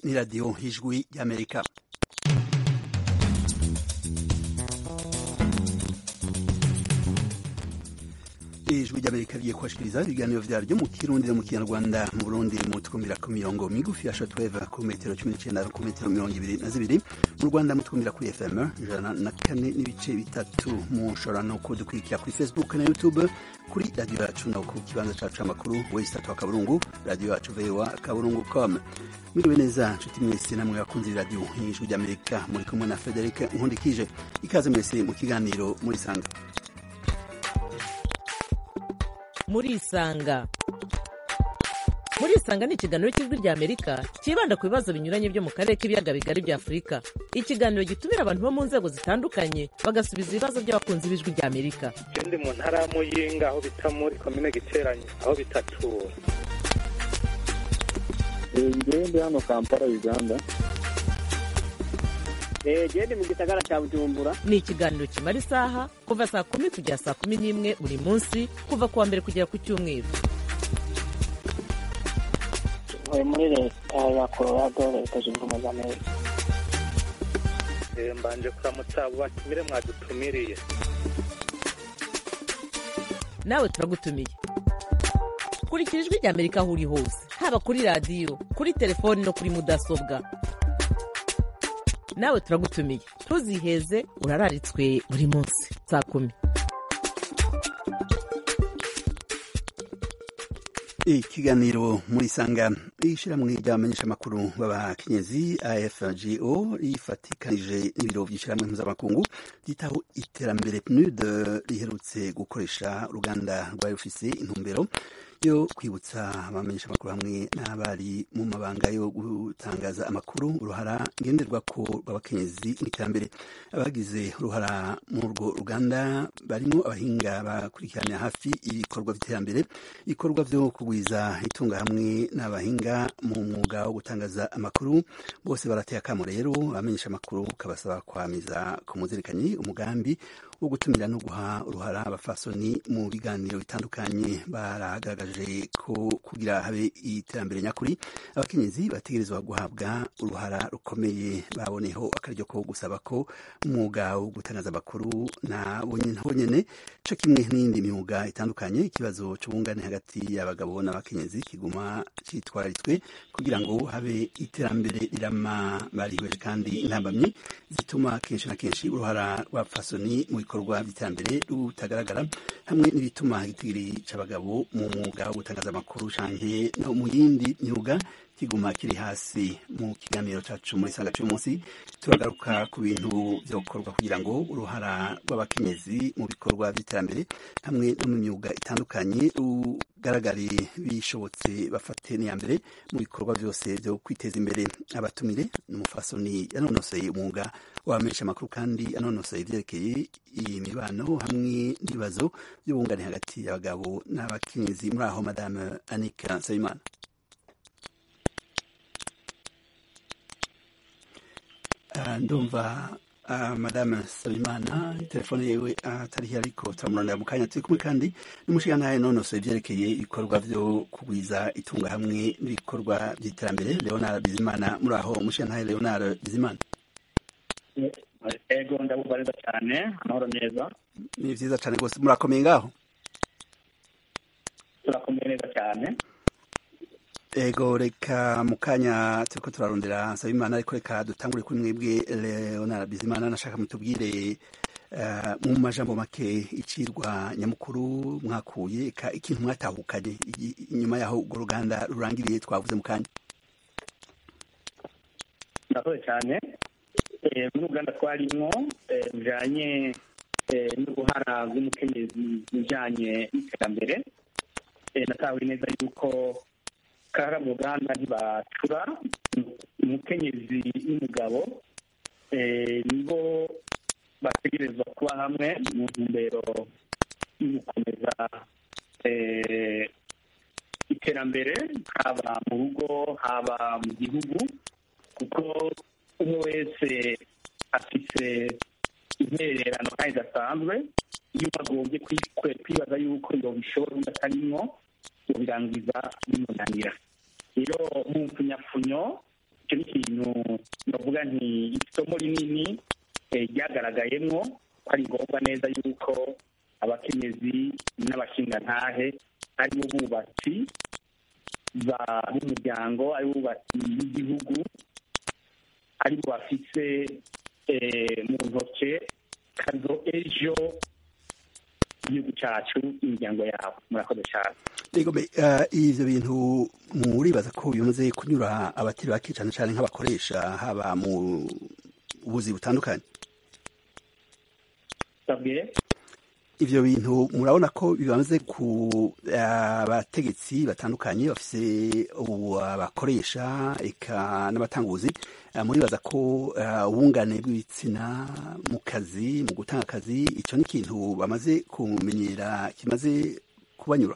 ni radiyo y'ijwi y'amerika ijwi ry'amerika rigiye kubashikiriza ibiganiro vyaryo mu kirundi no mu kinyarwanda mu burundi mutwumvira ku mirongo migufi ya shortwave ku metero cumi n'icenda ku metero mirongo ibiri na zibiri mu rwanda mutwumvira kuri fm ijana na kane n'ibice bitatu mushobora no kudukurikira kuri facebook na youtube kuri radiyo yacu no ku kibanza cacu c'amakuru wesitatu wa kaburungu radiyo yacu voa kaburungu com mwiriwe neza nshuti mwese namwe bakunzi radiyo y'ijwi ry'amerika muri kumwe na frederic nkundikije ikaze mwese mu kiganiro muri sanga murisanga murisanga ni ikiganiro cy'ijwi rya amerika cyibanda ku bibazo binyuranye byo mu karere k'ibiyaga bigari bya afurika ikiganiro gitumira abantu bo mu nzego zitandukanye bagasubiza ibibazo by'abakunzi b'ijwi rya amerika ndi mu ntara ya muyinga aho bita muri komine giteranye aho bitatura ngewe ndi hano kampala uganda genda mu gisagara cya bujumbura ni ikiganiro kimara isaha kuva saa kumi kugera saa kumi n'imwe buri munsi kuva ku wa mbere kugera ku cyumweru ntuye muri leta ya colorado leta zunze ubumwe za amerika mbanje kuramutsa abo batumire mwadutumiriye nawe turagutumiye kurikira ijwi rya amerika aho uri hose haba kuri radiyo kuri telefoni no kuri mudasobwa nawe turagutumiye ntuziheze urararitswe buri munsi saa kumi ikiganiro muri sanga ishyirahamwe ry'abamenyeshamakuru b'abakenyezi afgo rifatikanije n'ibiro by'ishyirahamwe mpuzamakungu ryitaho iterambere pnud riherutse gukoresha uruganda rwari rufise intumbero yo kwibutsa abamenyeshamakuru hamwe n'abari mu mabanga yo gutangaza amakuru uruhara ngenderwako rw'abakenyezi mu iterambere abagize uruhara muri urwo ruganda barimo abahinga bakurikirana hafi ibikorwa by'iterambere ibikorwa byo kugwiza itunga hamwe n'abahinga mu mwuga wo gutangaza amakuru bose barateye akamo rero abamenyesha amakuru kabasaba kwamiza ku muzirikanyi umugambi wo gutumira no guha uruhara abafasoni mu biganiro bitandukanye baragaragaje ko kugira habe iterambere nyakuri abakenyezi bategerezwa guhabwa uruhara rukomeye baboneho akaryo ko gusaba ko umwuga wo gutangaza amakuru na bonyene co kimwe n'iyindi myuga itandukanye ikibazo c'ubungane hagati y'abagabo n'abakenyezi kiguma citwararitswe kugira ngo habe iterambere rirama barihweje kandi intambamyi zituma kenshi na kenshi uruhara rw'abafasoni mu bikorwa by'iterambere rutagaragara hamwe n'ibituma igitigiri c'abagabo mu mwuga wo gutangaza amakuru canke no mu yindi myuga kiguma kiri hasi mu kiganiro cacu muri sanga cy'umunsi turagaruka ku bintu vyokorwa kugira ngo uruhara rw'abakenyezi mu bikorwa by'iterambere hamwe no mu myuga itandukanye rugaragare bishobotse bafate n'iya mbere mu bikorwa byose byo kwiteza imbere abatumire n'umufasoni yanonoseye umwuga wabamenyesha amakuru kandi yanonoseye ivyerekeye imibano hamwe n'ibibazo by'ubungane hagati y'abagabo n'abakenyezi muri aho madame anika nsabimana ndumva madame sabimana telefone yewe atariho ariko turamurondera mu kanya turi kumwe kandi n'umushingantahe nonosoye ivyerekeye ibikorwa vyo kugwiza itunga hamwe n'ibikorwa vy'iterambere leonard bizimana muri aho umushingantahe leonard bizimana ego ndabumva neza cyane amahoro neza ni vyiza cane rwose murakomeye ngaho turakomeye neza cyane ego reka mu kanya turiko turarondera nsabimana ariko reka dutangure kuri mwebwe leonard bizimana nashaka mutubwire uh, mu majambo make icirwa nyamukuru mwakuye eka ikintu mwatahukanye inyuma yaho urwo ruganda rurangiriye twavuze mu kanya murakoze cyane muri uganda twarimwo rujanye n'uruhara rw'umukenyezi mu bijanye n'iterambere natawe neza yuko kara mu ruganda ntibacura umukenyezi n'umugabo nibo bategerezwa kuba hamwe mu ntumbero yo gukomeza iterambere haba mu rugo haba mu gihugu kuko umwe wese afite intererano kandi idasanzwe iyo bagombye kwibaza yuko ngo bishobora undi atarimwo birangiza bimunanira rero mu mpfunyapfunyo icyo ni ikintu navuga nti isomo rinini ryagaragayemo ko ari ngombwa neza yuko abakenyezi n'abashingantahe ari bo bubatsi b'umuryango ari bo bubatsi b'igihugu ari bo bafise mu ntoke kazo ejo igihugu cyacu imiryango yabo murakoze cyane ivyo bintu muribaza ko bimaze kunyura abatari bake cane cane nk'abakoresha haba mu buzi butandukanye ivyo bintu murabona ko bimaze ku abategetsi batandukanye bafise abakoresha eka n'abatanguzi muribaza ko ubungane bw'ibitsina mu kazi mu gutanga akazi ico ni ikintu bamaze kumenyera kimaze kubanyura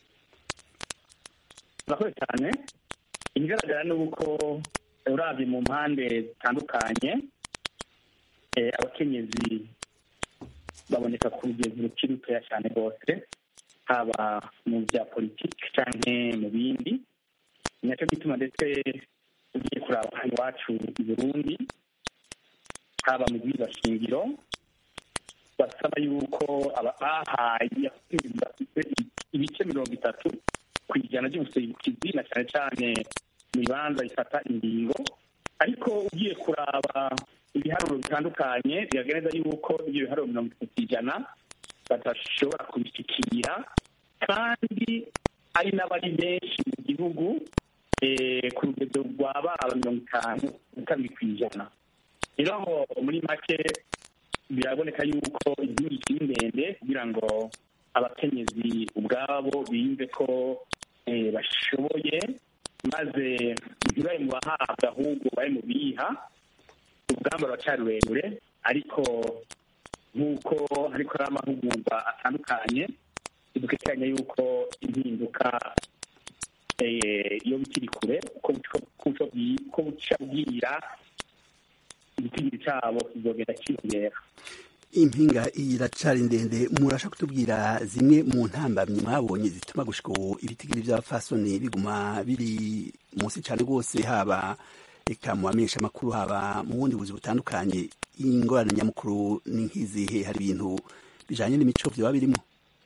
murakoze cyane ikigaragara ni uko urabye mu mpande zitandukanye abakenyezi baboneka ku rugero rukiri rutoya cyane rwose haba mu bya politiki cyangwa mu bindi ni nacyo gituma ndetse ugiye kuraba hano iwacu i burundi haba mu shingiro basaba yuko bahaye ibice mirongo itatu ku ijana by'ubuserukizi na cyane cyane mu bibanza bifata ingingo ariko ugiye kuraba ibiharuro bitandukanye biragaragaza yuko ibyo biharuro mirongo itatu ku ijana badashobora kubishyikira kandi ari n'abari benshi mu gihugu ku rugero rwa baba mirongo itanu na kabiri ku ijana rero muri make biraboneka yuko igihugu kiri ndende kugira ngo abakenyezi ubwabo biyumve ko bashoboye maze ntibari mu bahabwa ahubwo bari mu biha urugamba ruracyari rurerure ariko nk'uko ariko hari amahugurwa atandukanye bidukekeranya yuko impinduka iyo bikiri kure ko buca bwira igitigiri cyabo kizogenda kiyongera impinga iracari ndende murasha kutubwira zimwe mu ntambamyi mwabonye zituma gushika ubu ibitigiri by'abafasoni biguma biri munsi cyane rwose haba eka mu bamenyesha amakuru haba mu bundi buzi butandukanye ingorane nyamukuru ni nk'izihe hari ibintu bijanye n'imico vyoba birimo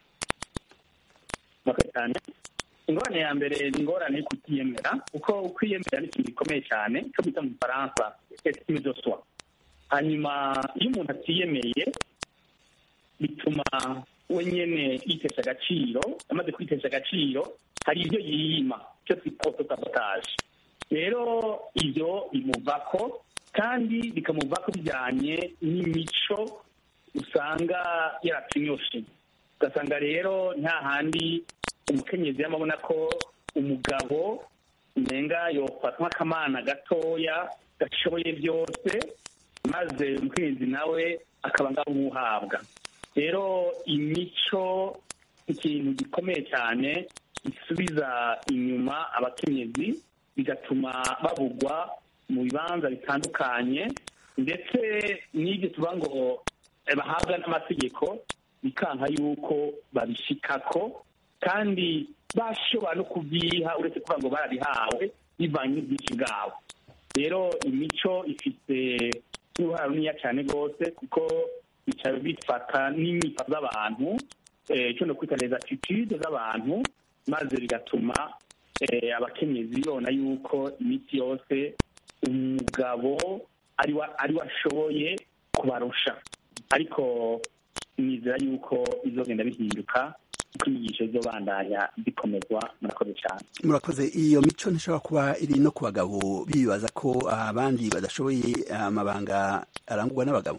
cyane ingorane ya mbere ni ingorane yo kutiyemera kuko kwiyemera ni ikintu gikomeye cyane cyo bita mu gifaransa estime de soi hanyuma iyo umuntu atiyemeye bituma we nyene yitesha agaciro amaze kwitesha agaciro hari ibyo yiyima cyo twita autosabotage rero ibyo bimuvako kandi bikamuvako bijyanye n'imico usanga yaratunyoshe ugasanga rero nta handi umukenyezi yamabona ko umugabo umenga yofata nk'akamana gatoya gashoboye byose maze umukenyezi nawe akaba ngaho nk'uhabwa rero imico ikintu gikomeye cyane gisubiza inyuma abakenyezi bigatuma babugwa mu bibanza bitandukanye ndetse n'ibyo tuba ngo bahabwa n'amategeko bikanka yuko babishikako kandi bashobora no kubyiha uretse kuvuga ngo barabihawe bivanye n'ubwinshi bwabo rero imico ifite n'uruhare runini cyane rwose kuko bicara bifata n'imyifato z'abantu icyo no kwita les attitude z'abantu maze bigatuma abakenyezi babona yuko iminsi yose umugabo ari we ashoboye kubarusha ariko nizera yuko bizogenda bihinduka kuko inyigisho zobandanya zikomezwa murakoze cyane murakoze iyo mico ntishobora kuba iri no ku bagabo bibaza ko abandi badashoboye amabanga arangurwa n'abagabo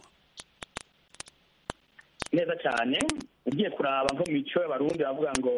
neza cyane ugiye kuraba nko mu mico y'abarundi bavuga ngo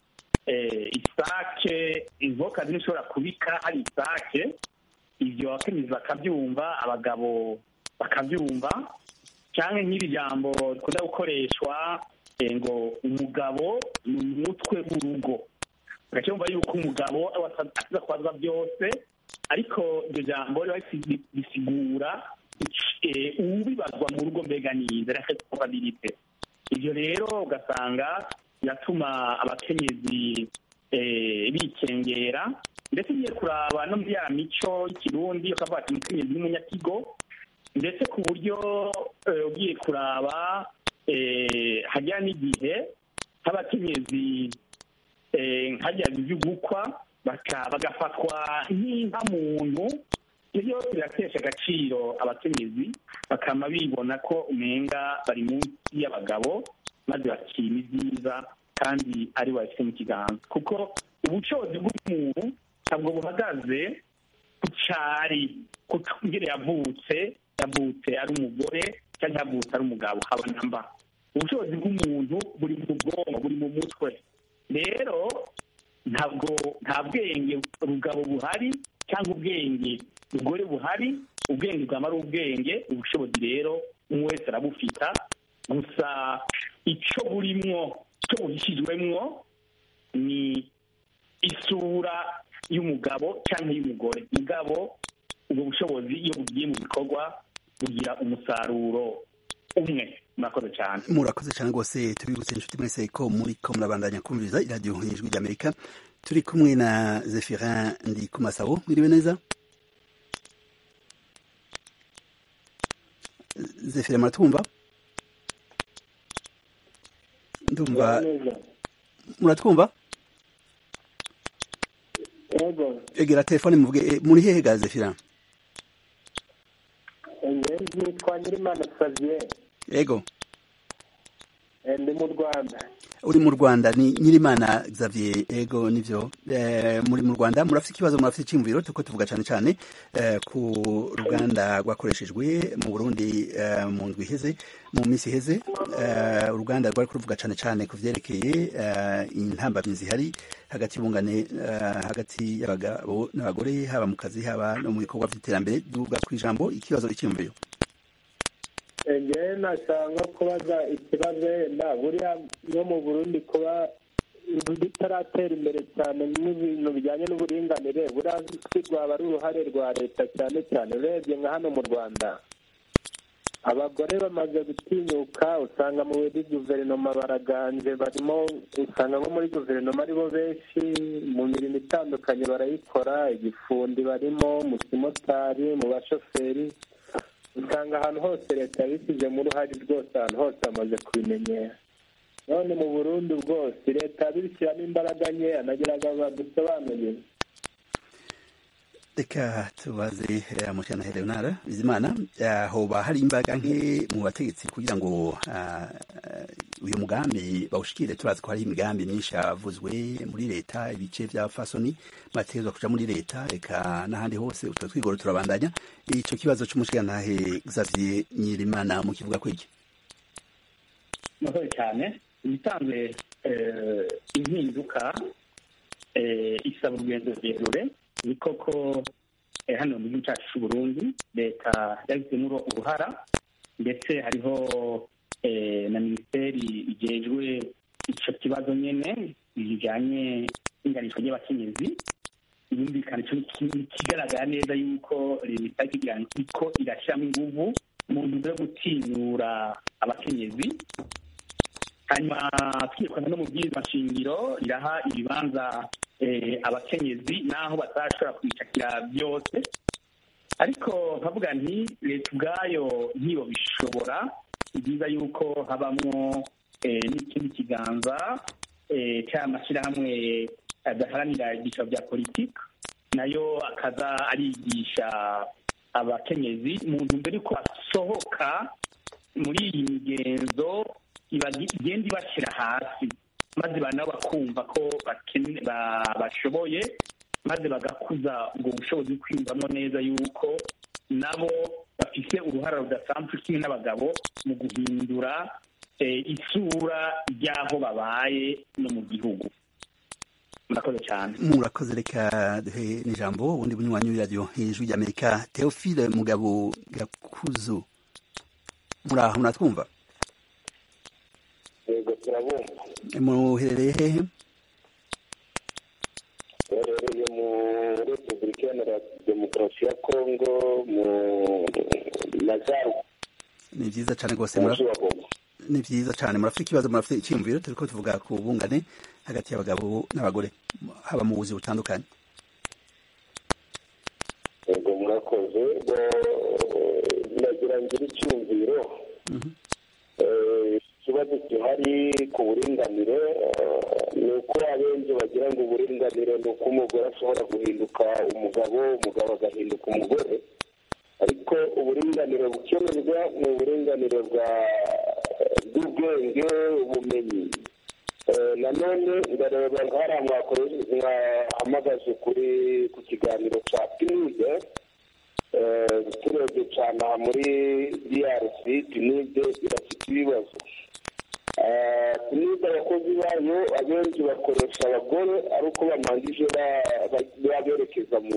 isake inkoka ntishobora kubika hari isake ibyo abakenyezi bakabyumva abagabo bakabyumva cyangwa nk'iri jambo rikunda gukoreshwa ngo umugabo ni umutwe w'urugo ugacyumva yuko umugabo asiza kubazwa byose ariko iryo jambo riba risigura ubibazwa mu rugo mbega nize responsabilite ibyo rero ugasanga biratuma abakenyezi bikengera ndetse ugiye kuraba no muri ya mico y'ikirundi ukavuga ati umukenyezi n'umunyakigo ndetse ku buryo eh, ugiye kuraba eh, hajya n'igihe nk'abakenyezi eh, nkajya iby'ugukwa baka- bagafatwa nk'inka muntu ibyo byose biratesha agaciro abakenyezi bakama bibona ko umenga bari munsi y'abagabo maze bakima ibyiza kandi ari babifite mu kiganza kuko ubushobozi bw'umuntu ntabwo buhagaze ku cyari ku ngere yavutse yavutse ari umugore cyangwa yavutse ari umugabo haba na mba ubushobozi bw'umuntu buri mu bwonko buri mu mutwe rero ntabwo nta bwenge rugabo buhari cyangwa ubwenge rugore buhari ubwenge bwaba ari ubwenge ubushobozi rero umwe wese arabufita gusa icyo burimwo icyo buhishijwemwo ni isura y'umugabo cyangwa y'umugore mugabo ubwo bushobozi iyo bugiye mu bikorwa bugira umusaruro umwe murakoze cyane murakoze cyane rwose tubibutse inshuti mwese ko muri ko murabandanya kumviriza iradiyo ijwi ry'amerika turi kumwe na zefirin ndi ku masabo mwiriwe neza zefirin muratwumva ndumva neza muratwumva yego egera telefone muvuge eh, muri hehe ga zefirin njyewe nitwa nyirimana xavier yego eh, ndi mu rwanda uri mu rwanda ni nyirimana xavier ego nivyo eh, muri mu rwanda murafite ikibazo murafite icyumviro tuko tuvuga cyane cyane eh, ku ruganda rwakoreshejwe mu burundi eh, mu ndwi iheze mu minsi iheze eh, uruganda rwari kuruvuga cyane cyane ku vyerekeye eh, intambamyi zihari hagati y'ubungane eh, hagati y'abagabo n'abagore haba mu kazi haba no mu bikorwa vy'iterambere duga ku ijambo ikibazo icyumviro Eh, njyewe nashaka kubaza ikibazo wenda buriya no mu burundi kuba bitaratera imbere cyane n'ibintu bijyanye n'uburinganire buriya si rwaba ari uruhare rwa leta cyane cyane urebye nka hano mu rwanda abagore bamaze gutinyuka usanga muri guverinoma baraganje barimo usanga nko muri guverinoma aribo benshi mu mirimo itandukanye barayikora igifundi barimo mu kimotari mu bashoferi usanga ahantu hose leta yabishyizemo uruhare rwose ahantu hose bamaze kubimenyera none mu burundi bwose leta yabishyiramo imbaraga nkeya nagira ngo badusobanurire reka tubaze eh, mushana Leonard Bizimana eh, hoba hari imbaga nke mu bategetsi kugira ngo ah, eh, uyu mugambi bawushikire turazi ko hari imigambi myinshi yavuzwe muri leta ibice vya fasoni bategerezwa kuja muri leta reka n'ahandi hose utwo twigoro turabandanya ico kibazo c'umushigantahe Xavier Nyirimana mu kivuga kwiki murakoze cyane ibisanzwe eh, impinduka eh, isaba urugendo rurerure ni koko eh, hano mu gihugu cyacu cy'u Burundi leta yabizemo uruhara ndetse hariho eh, na minisiteri igejwe ico kibazo nyene bijanye n'inganishwa ry'abakenyezi yumvikana ico ni kigaragara neza yuko leta igira iko irashyiramo inguvu mu ntumbero yo gutinyura abakenyezi hanyuma twirukana no mu bwirizwa nshingiro iraha ibibanza eh, abakenyezi n'aho batashobora kwicakira byose ariko nkavuga nti leta ubwayo ntiyo bishobora ni byiza yuko habamwo eh, n'ikindi kiganza eh, cy'amashyirahamwe adaharanira ibyiciro bya politiki nayo akaza arigisha abakenyezi mu ntumbero yuko basohoka muri iyi migenzo iba- igenda ibashyira hasi maze banabo bakumva ko bakene- ba- bashoboye maze bagakuza ubwo bushobozi bwo kwiyumvamo neza yuko nabo bafite uruhara rudasanzwe kimwe n'abagabo mu guhindura eh, isura ry'aho babaye no mu gihugu murakoze cyane murakoze reka duhe n'ijambo ubundi bunywanyi w'iradiyo ijwi ry'amerika Theophile Mugabo Gakuzu muraho muratwumva yego turabumva muherereye hehe baherereye muri repubulika iharanira demokarasi ya kongo mu majyaruguru ni byiza cyane rwose mu mura- mujyi wa goma ni byiza cyane murafite ikibazo murafite icyiyumviro turiko tuvuga ku bungane hagati y'abagabo n'abagore haba mu buzi butandukanye murakoze ndagira ngire icyumviro ikibazo gihari ku buringanire ni uko abenshi bagira ngo uburinganire ni uko umugore ashobora guhinduka umugabo umugabo agahinduka umugore ariko uburinganire bukenerwa ni uburinganire bw'ubwenge ubumenyi nanone ndareba nk'ariya mwahamagaje kuri ku kiganiro cya pinide turebye cyane aha muri drc pinide irafite ibibazo pinide abakozi bayo abenshi bakoresha abagore ari uko bamangije baberekeza mu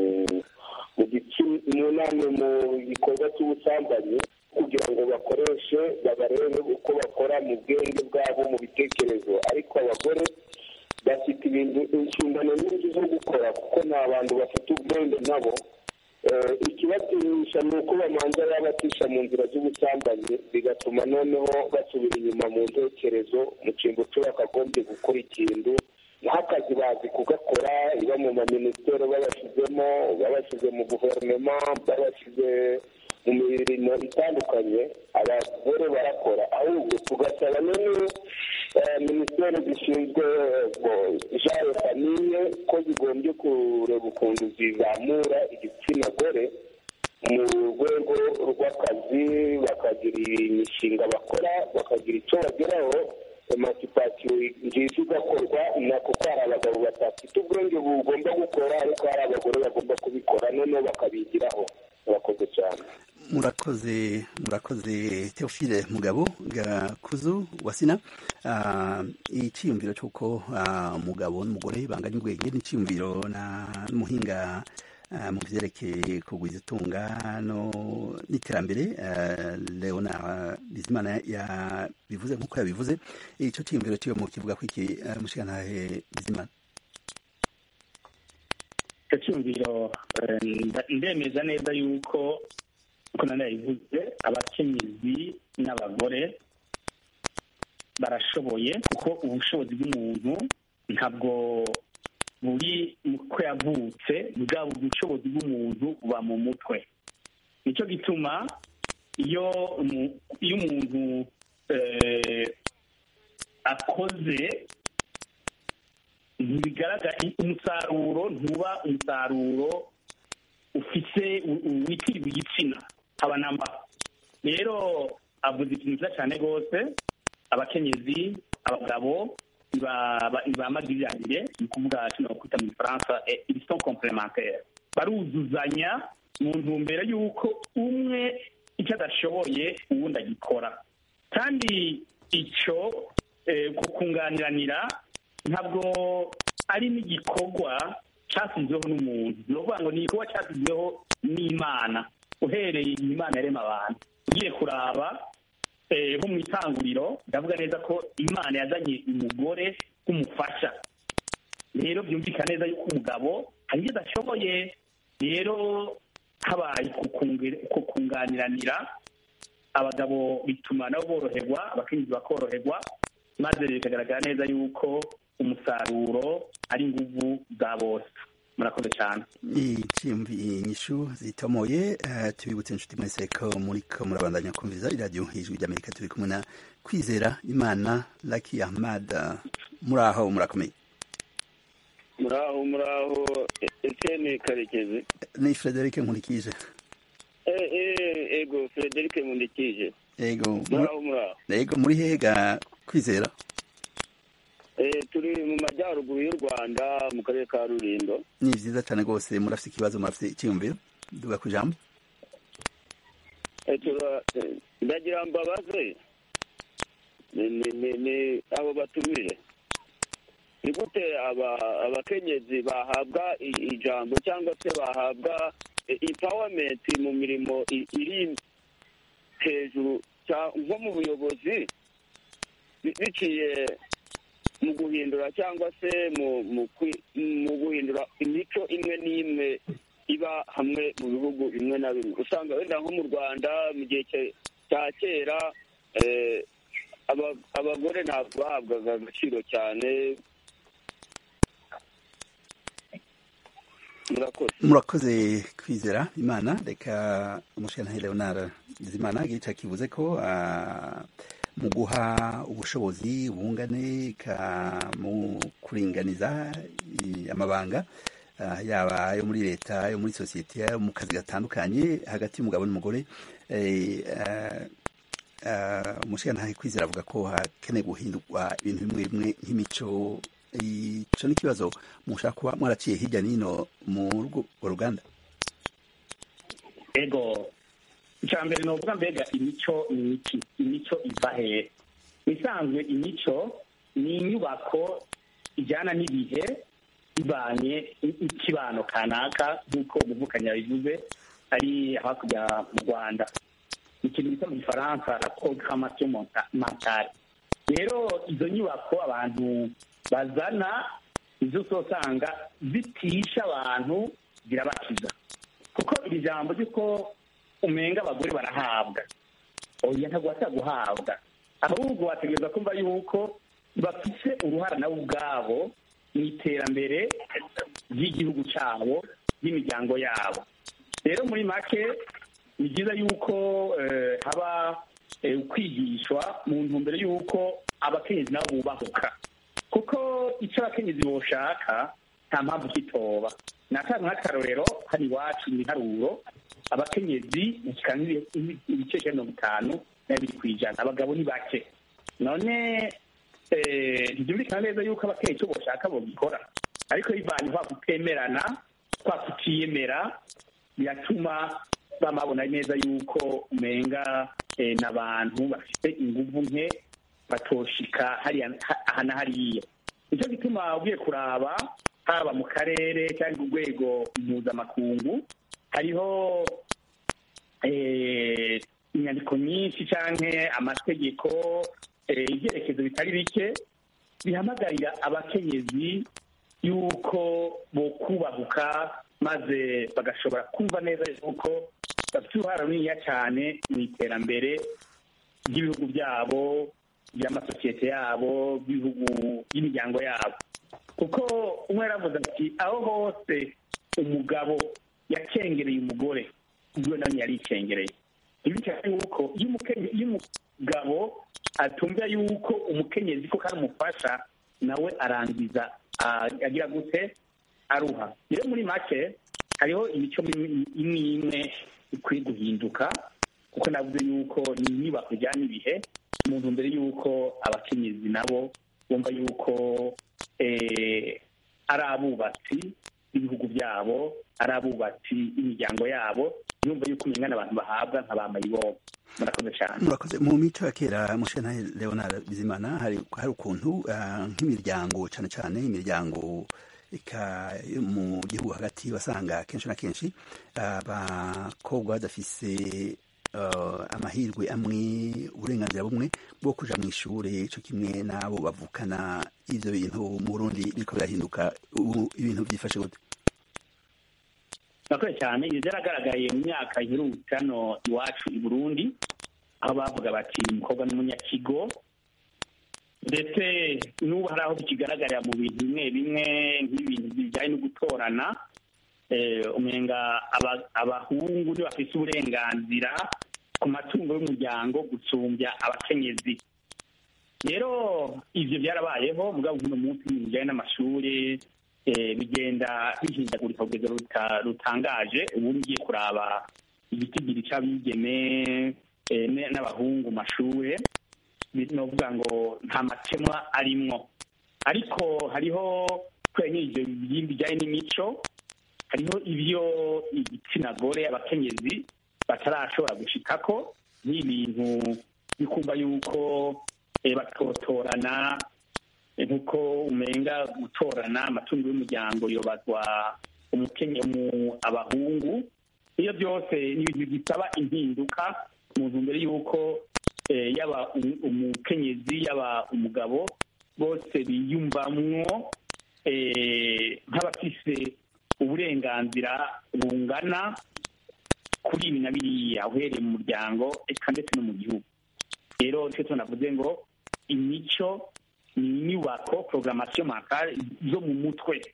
nama mu gikorwa cy'ubusambanyi kugira ngo bakoreshe babarebe uko bakora mu bwenge bwabo mu bitekerezo ariko abagore bafite ibintu inshingano nyinshi zo gukora kuko ni abantu bafite ubwenge nabo ikibatinyisha ni uko bamanza babatisha mu nzira z'ubusambanyi bigatuma noneho basubira inyuma mu ntekerezo mu cyimbo cyo bakagombye gukora ikintu nk'akazi bazi kugakora iba mu maminisiteri babashyizemo babashyize mu guverinoma babashyize mu mirimo itandukanye abagore barakora ahubwo tugasaba noneho minisiteri zishinzwe jare famiye ko zigombye kureba ukuntu zizamura igitsina gore mu rwego rw'akazi bakagira imishinga bakora bakagira icyo bageraho emasipasiyo nziza igakorwa nako ko hari abagabo badafite ubwenge bugomba gukora ariko hari abagore bagomba kubikora noneho bakabigiraho murakoze cyane murakoze murakoze teofile mugabo gakuzu wasina icyiyumviro cy'uko umugabo n'umugore banganya ubwenge n'icyiyumviro n'umuhinga mu byerekeye kugwiza itunga n'iterambere leona bizimana yabivuze nk'uko yabivuze icyo cyiyumviro cyo mu kivuga ko iki mushikantahe bizimana icyo cyumviro ndemeza neza yuko uko nanayivuze abakenyezi n'abagore barashoboye kuko ubushobozi bw'umuntu ntabwo buri uko yavutse bwaba ubushobozi bw'umuntu buba mu mutwe nicyo gituma iyo iyo umuntu akoze ntibigaragara umusaruro ntuba umusaruro ufise witirirwa igitsina haba namba rero avuze ikintu cyiza cyane rwose abakenyezi abagabo ntibamagiriranire ni ukuvuga kino kwita mu gifaransa ibison complementaire baruzuzanya mu ntumbero y'uko umwe icyo adashoboye uwundi agikora kandi icyo kunganiranira ntabwo ari n'igikorwa cyasizweho n'umuntu ni ukuvuga ngo ni igikorwa cyasizweho n'imana uhereye imana yarema abantu ugiye kuraba nko mu itanguriro ndavuga neza ko imana yazanye umugore nk'umufasha rero byumvikana neza yuko umugabo hari ibyo adashoboye rero habaye kunganiranira abagabo bituma nabo boroherwa abakenyezi bakoroherwa maze bikagaragara neza yuko umusaruro ari inguvu za bose murakoze cyane inyishu zitomoye tubibutse inshuti mwese ko muri ko murabandanya kumviza iradiyo hejuru ry'amerika turi kumwe na kwizera imana laki ahmad muri aho murakomeye muraho muraho etene karekezi ni frederic nkurikije ego frederic nkundikije ego muraho muraho ego muri hega kwizera turi mu majyaruguru y'u rwanda mu karere ka rurindo ni byiza cyane rwose murafite ikibazo murafite icyiyumviro duga ku ijambo ndagira mbabaze ni abo batumire ni gute abakenyezi bahabwa ijambo cyangwa se bahabwa impawamenti mu mirimo iri hejuru nko mu buyobozi biciye mu guhindura cyangwa se mu guhindura imico imwe n'imwe iba hamwe mu bihugu bimwe na bimwe usanga wenda nko mu rwanda mu gihe cya kera abagore ntabwo bahabwaga agaciro cyane murakoze murakoze kwizera imana reka umushinga leonard bizimana igice kivuze ko ah, mu guha ubushobozi bungane ka mu kuringaniza i- amabanga ah, yaba ayo muri leta ayo muri sosiyete ayo mu kazi gatandukanye hagati y'umugabo n'umugore eh, ah, ah, umushinga ntahe kwizera avuga ko hakeneye guhindurwa ibintu bimwe bimwe nk'imico ico ni ikibazo mushaka kuba mwaraciye hirya n'ino mu rugo- ruganda ego icya mbere ni ukuvuga mbega imico ni iki imico iva hehe isanzwe imico ni inyubako ijyana n'ibihe ibanye ikibano kanaka nk'uko umuvukanyi yabivuze ari hakurya mu rwanda ikintu bita mu gifaransa la programmation monta- mentale rero izo nyubako abantu bazana izo usanga zitisha abantu zirabakiza kuko iri jambo ry'uko umenga abagore barahabwa oya ntabwo bashaka guhabwa ahubwo wategereza kumva yuko bafite uruhara nabo ubwabo mu iterambere ry'igihugu cyabo ry'imiryango yabo rero muri make ni byiza yuko eh, haba eh, kwigishwa mu ntumbero y'uko abakenyezi nabo bubahuka kuko icyo abakenyezi boshaka nta mpamvu kitoba natanga nk'akarorero hano iwacu mu iharuro abakenyezi bashyika ibice ijana na mirongo itanu na bibiri ku ijana abagabo ni bake none eh, ntibyumvikana neza yuko abakenyezi icyo boshaka bogikora ariko bivanye kwa kutemerana kwa kutiyemera biratuma bamabona neza yuko umenga eh, n'abantu bafite inguvu nke batoshika hariya ha- aha na hariya nicyo gituma ugiye kuraba haba mu karere cyangwa urwego mpuzamakungu hariho eh, inyandiko nyinshi cyangwa amategeko eh, ibyerekezo bitari bike bihamagarira abakenyezi yuko bokubahuka maze bagashobora kumva neza yuko bafite uruhare runiniya cyane mu iterambere ry'ibihugu byabo by'amasosiyete yabo by'ibihugu by'imiryango yabo kuko umwe yaravuze ati aho hose umugabo yacengereye umugore ubwo nawe yaricengereye ibi cyane yuko iyo umukenye- iyo umugabo atumva yuko umukenyezi ko kandi umufasha nawe arangiza ah, agira gute aruha rero muri make hariho imico imwe imwe imwe ikwiye guhinduka kuko navuze yuko ni inyubako ijyana ibihe mu ntumbero y'uko abakenyezi nabo bumva yuko eh, ari abubatsi b'ibihugu byabo ari abubatsi b'imiryango yabo yumva yuko umenya abantu bahabwa nka ba mayibobo murakoze cyane murakoze mu mico ya kera mushana leonard bizimana hari hari ukuntu ah, nk'imiryango cyane cyane imiryango eka yo mu gihugu hagati basanga kenshi na kenshi abakobwa badafise ah, amahirwe amwe uburenganzira bumwe bwo kuja mu ishure co kimwe n'abo bavukana ivyo bintu mu burundi biriko birahinduka ubu ibintu vyifashe gute murakoze cyane ibi byaragaragaye mu myaka iherutse hano iwacu i burundi aho bavuga bati umukobwa n'umunyakigo ndetse n'ubu hari aho bikigaragarira mu bintu bimwe bimwe nk'ibintu bijyanye no gutorana eh, umenga aba- abahungu nibo bafite uburenganzira ku matungo y'umuryango gusumbya abakenyezi rero ivyo byarabayeho mugabo uno munsi mu bijyanye n'amashuri eh, bigenda bihindagurika kugeza ruta- rutangaje ubu ngiye kuraba igitigiri c'abigeme eh, ne- n'abahungu mu mashure novuga ngo nta makemwa arimwo ariko hariho kubera ivyo bijyanye n'imico hariho ibyo igitsina gore abakenyezi batarashobora gushikako n'ibintu bikumva yuko eh, batotorana eh, nkuko umenga gutorana amatungo y'umuryango yobazwa umukenye mu abahungu iyo byose ni ibintu bisaba impinduka mu ntumbero y'uko eh, yaba umu- umukenyezi yaba umugabo bose biyumvamwo eh, nk'abafise uburenganzira bungana kuri ibi na biriya uhereye mu muryango eka ndetse no mu gihugu rero nicyo tunavuze ngo imico ni inyubako programmation mentale zo mu mutwe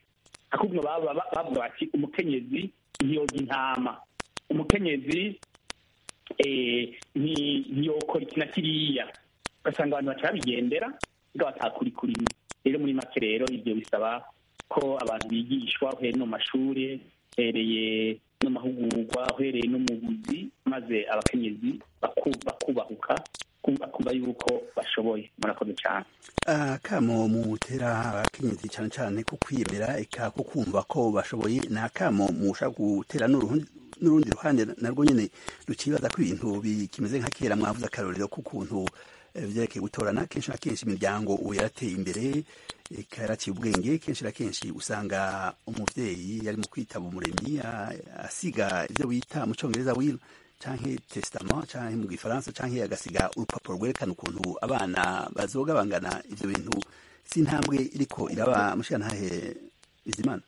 ahubwo baba ba- bavuga bati umukenyezi ntiyoga intama umukenyezi eh, nti- ntiyokora iki na kiriya ugasanga abantu baca babigendera ubwo batakuri kurimo rero muri make rero ibyo bisaba ko abantu bigishwa uhereye no mu mashuri uhereye no mu mahugurwa uhereye no mu buzi maze abakenyezi baku- bakubahuka kumva kumva yuko bashoboye murakoze cyane akamo mutera abakenyezi cyane cyane ko kwiyemera eka ko kumva ko bashoboye ni akamo musha gutera n'urundi n'urundi ruhande narwo nyine rukibaza ko ibintu bikimeze nka kera mwavuze akarorero k'ukuntu eh, vyerekeye gutorana kenshi na kenshi imiryango ubu yarateye imbere eka yaraciye ubwenge kenshi na kenshi usanga umuvyeyi yari mu kwitaba umuremyi a- asiga ivyo bita mu congereza will canke testament canke mu gifaransa canke agasiga urupapuro rwerekana ukuntu abana bazoga bangana ivyo bintu si intambwe iriko iraba mushiyantahe bizimana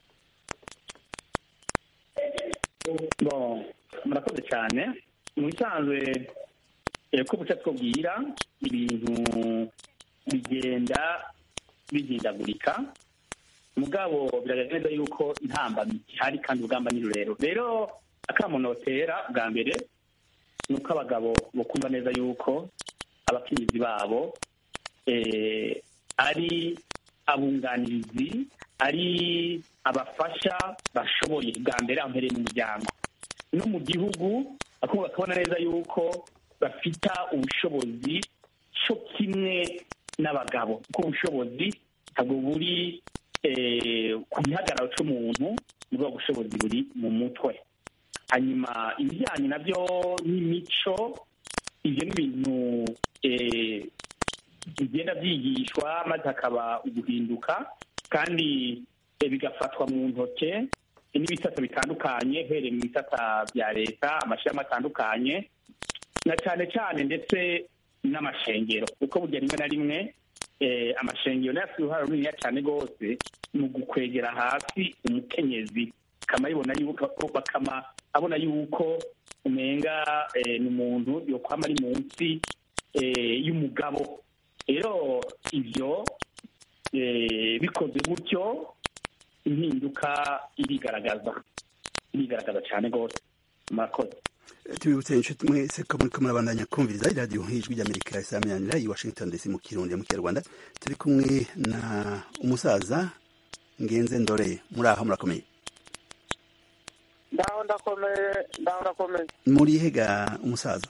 bon murakoze cyane mu bisanzwe eh, ko buca twabwira ibintu bigenda bihindagurika mugabo biragaragara neza yuko intambamyi ihari kandi urugamba ni rurero rero akamunotera bwa mbere ni uko abagabo bakumva neza yuko abakenyezi babo eh, ari abunganirizi ari abafasha bashoboye bwa mbere aho mpereye mu muryango no mu gihugu akumva bakabona neza yuko bafita ubushobozi cyo kimwe n'abagabo kuko ubushobozi ntabwo buri eh, ku gihagararo cy'umuntu nibwo bushobozi buri mu mutwe hanyuma ibijyanye nabyo n'imico ibyo ni ibintu eh, bigenda byigishwa maze hakaba uguhinduka kandi eh, bigafatwa mu ntoke n'ibisata bitandukanye uhereye mu bisata bya leta amashyirahamwe atandukanye na cyane cyane ndetse n'amashengero kuko burya rimwe na rimwe eh, amashengero nayo afite uruhare runini cyane rwose mu gukwegera hasi umukenyezi bakama yibona yuko bakama abona yuko umenga eh, ni umuntu yokwama ari munsi eh, y'umugabo rero ibyo eh, bikoze gutyo impinduka irigaragaza irigaragaza cyane rwose murakoze tubibutse inshuti mwese ko muriko murabandanya kumviriza iradiyo nk'ijwi ry'amerika isaminanira i washington dc mu kirundi mu kinyarwanda turi kumwe na umusaza ngenze ndore muri aho murakomeye ndaho ndakomeye ndaho ndakomeye muri hega umusaza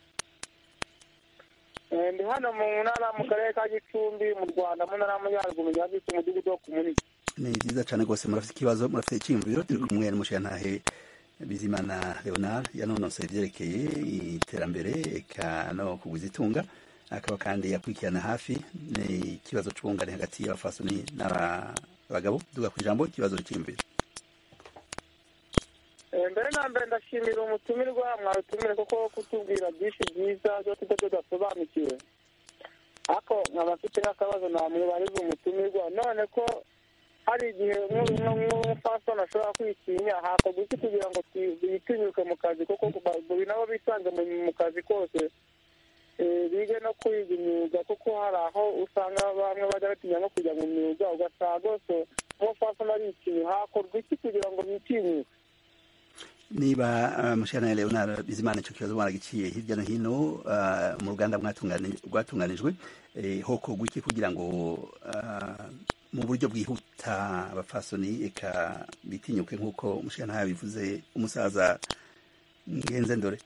Eh, ndi hano mu ntara mu karere ka gicumbi mu rwanda mu ntara y'amajyaruguru ya gicumbi umudugudu wo ku munini ni byiza cyane rwose murafite ikibazo murafite icyiyumviro turi kumwe n'umushiyantahe bizimana leonard yanonosoye ibyerekeye iterambere eka no kugwiza itunga akaba kandi yakurikirana hafi ni ikibazo c'ubungane hagati y'abafasoni n'abagabo duga ku ijambo ikibazo cyiyumviro Eh, mbere na mbere ndashimira umutumirwa mwarutumire kuko kutubwira byinshi byiza byo tujya tudasobanukiwe ariko nkaba mfite n'akabazo namwibariza umutumirwa none ko hari igihe nk'umufasoni ashobora kwitinya hakorwa iki kugira ngo bitinyuke mu kazi kuko buri nabo bisanze mu- mu kazi kose eh, bige no kwiga imyuga kuko hari aho usanga bamwe bajya batinya no kujya mu myuga ugasanga rwose umufasoni aritinya hakorwa iki kugira ngo bitinyuke niba uh, mushana leonard bizimana icyo kibazo baragiciye hirya no hino uh, mu ruganda mwatungani- rwatunganijwe eh, hokorwa iki kugira ngo uh, mu buryo bwihuta abafasoni eka bitinyuke nk'uko mushana yabivuze umusaza ngenze ndore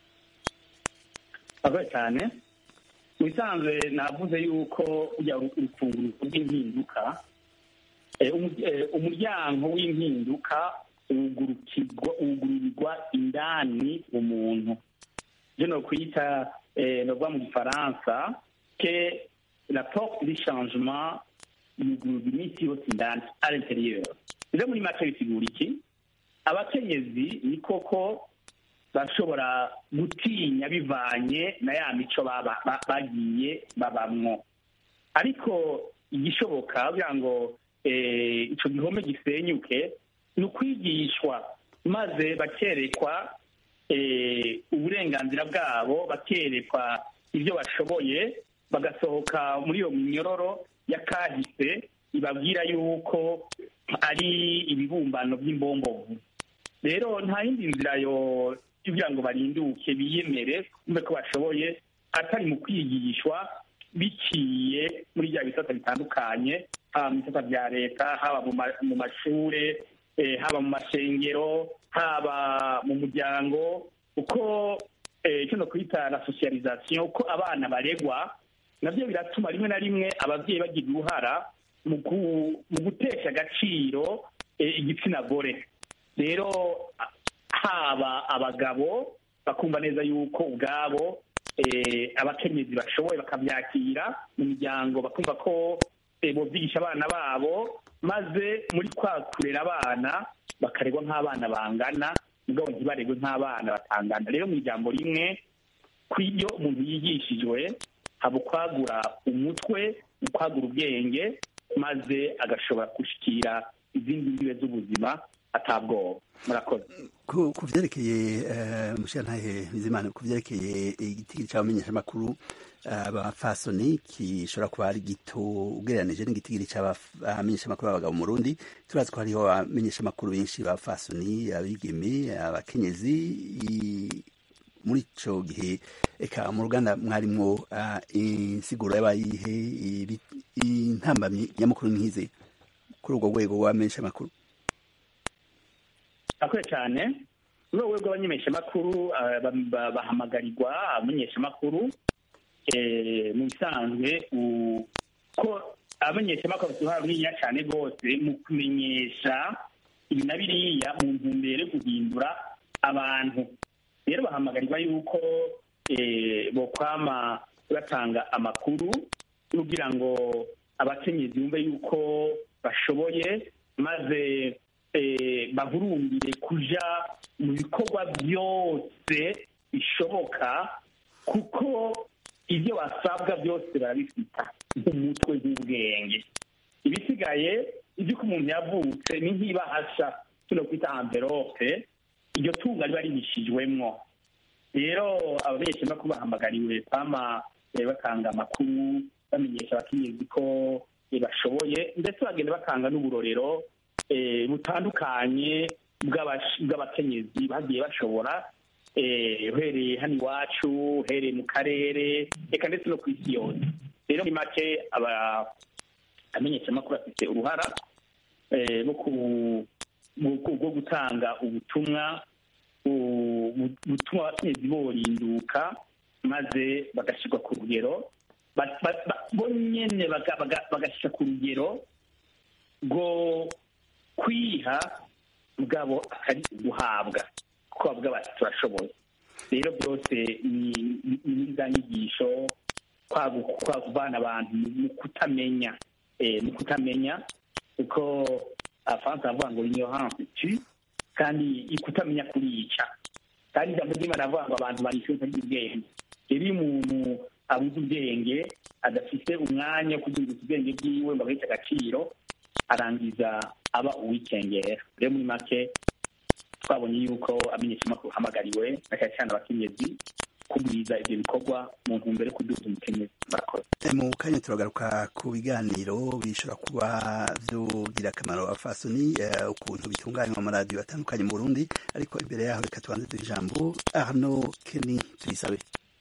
akoze cyane mu bisanzwe navuze yuko ujya urufunguruzo rw'impinduka eh, umu- eh, umuryango w'impinduka wugurukirwa wugururirwa indani mu muntu byo no kwita eh, novuga mu gifaransa ke la porte du changement yugururwa iminsi yose indani à l'intérieur rero muri make bisigura iki abakenyezi ni koko bashobora gutinya bivanye na ya mico baba- ba- bagiye babamwo ariko igishoboka kugira ngo eh, ico gihome gisenyuke ni ukwigishwa maze bakerekwa eh, uburenganzira bwabo bakerekwa ibyo bashoboye bagasohoka muri iyo minyororo y'akahise ibabwira yuko ari ibibumbano by'imbombovu rero nta yindi nzira yo kugira ngo barinduke biyemere kumve ko bashoboye atari mu kwigishwa biciye muri bya bisata bitandukanye haba mu bisata bya leta haba mu ma- mu mashure eh, haba mu mashengero haba mu muryango uko eh, icyo no kwita la socialisation uko abana baregwa nabyo biratuma rimwe na rimwe ababyeyi bagira uruhara mu gu- mu gutesha agaciro eh, igitsina gore rero a- haba abagabo bakumva neza yuko ubwabo eh, abakenyezi bashoboye bakabyakira mu miryango bakumva ko eh, bobyigisha abana babo maze muri kwa kurera abana bakaregwa nk'abana bangana mugabo ntibaregwe nk'abana batangana rero mu ijambo rimwe kw'ibyo umuntu yigishijwe haba ukwagura umutwe ukwagura ubwenge maze agashobora gushikira izindi mbibe z'ubuzima atabwoba murakoze ku ku vyerekeye eh, mushirantahe bizimana ku vyerekeye igitigiri c'abamenyeshamakuru abafasoni gishobora kuba ari gito ugereranije n'igitigiri c'abamenyeshamakuru b'abagabo mu Burundi turazi ko hariho abamenyeshamakuru benshi b'abafasoni abigeme abakenyezi i- muri ico gihe eka mu ruganda mwarimwo ah, insiguro y'abayihe ibi- intambamyi nyamukuru nkize kuri urwo rwego rw'abamenyeshamakuru akoye cyane muri urwo rwego rw'abamenyeshamakuru ah, ba- ba- bahamagarirwa abamenyeshamakuru eh, mu bisanzwe u- ko abamenyeshamakuru bafite uruhare runini cyane rwose mu kumenyesha ibi na biriya mu ntumbero yo guhindura abantu rero bahamagarirwa yuko eh, bokwama batanga amakuru kugira ngo abakenyezi bumve yuko bashoboye maze eh, bahurumbire kuja mu bikorwa byose bishoboka kuko ibyo basabwa byose barabifita nk'umutwe nk'ubwenge ibisigaye iby'uko umuntu yavutse ni nk'ibahasha tuno kwita amverope iryo tunga riba rihishijwemwo rero abamenyeshamakuru bahamagariwe kwama eh, batanga amakuru bamenyesha abakenyezi ko eh, bashoboye ndetse bagenda batanga n'uburorero eh, butandukanye bw'abash- bw'abakenyezi bagiye bashobora eh, uhereye hano iwacu uhereye mu karere reka ndetse no ku isi yose rero muri make aba amenyeshamakuru afite uruhara eh, bwo ku- bwo- bwo gutanga ubutumwa bu- bu- butuma abakenyezi borinduka maze bagashyirwa ku rugero ba- ba- ba- bo nyene baga- baga- bagashyira ku rugero rwo kwiha bwabo akari guhabwa kuko bavuga bati turashoboye rero byose ni ni- ni muri za nyigisho kwagu- kwakuvana abantu mu kutamenya eh, mu kutamenya kuko abafaransa bavuga ngo ignorance tue kandi kutamenya kurica kandi ijambo ry'imana avuga ngo abantu barishe ubwenge rero iyo umuntu abuze ubwenge adafite umwanya wo kuzunguza ubwenge bwiwe ngo abaheshe agaciro arangiza aba uwikengera rero muri make twabonye yuko amenyeshamakuru hamagariwe na cyane cyane abakenyezi kugwiza ibyo bikorwa mu ntumbero yo kuduza umukenyezi murakoze Eh, mu kanya turagaruka ku biganiro bishobora kuba vyogira akamaro abafasoni eh, ukuntu bitunganywa mu maradiyo atandukanye mu Burundi ariko imbere yaho reka tubanze duhe ijambo Arnaud Kenny tuyisabe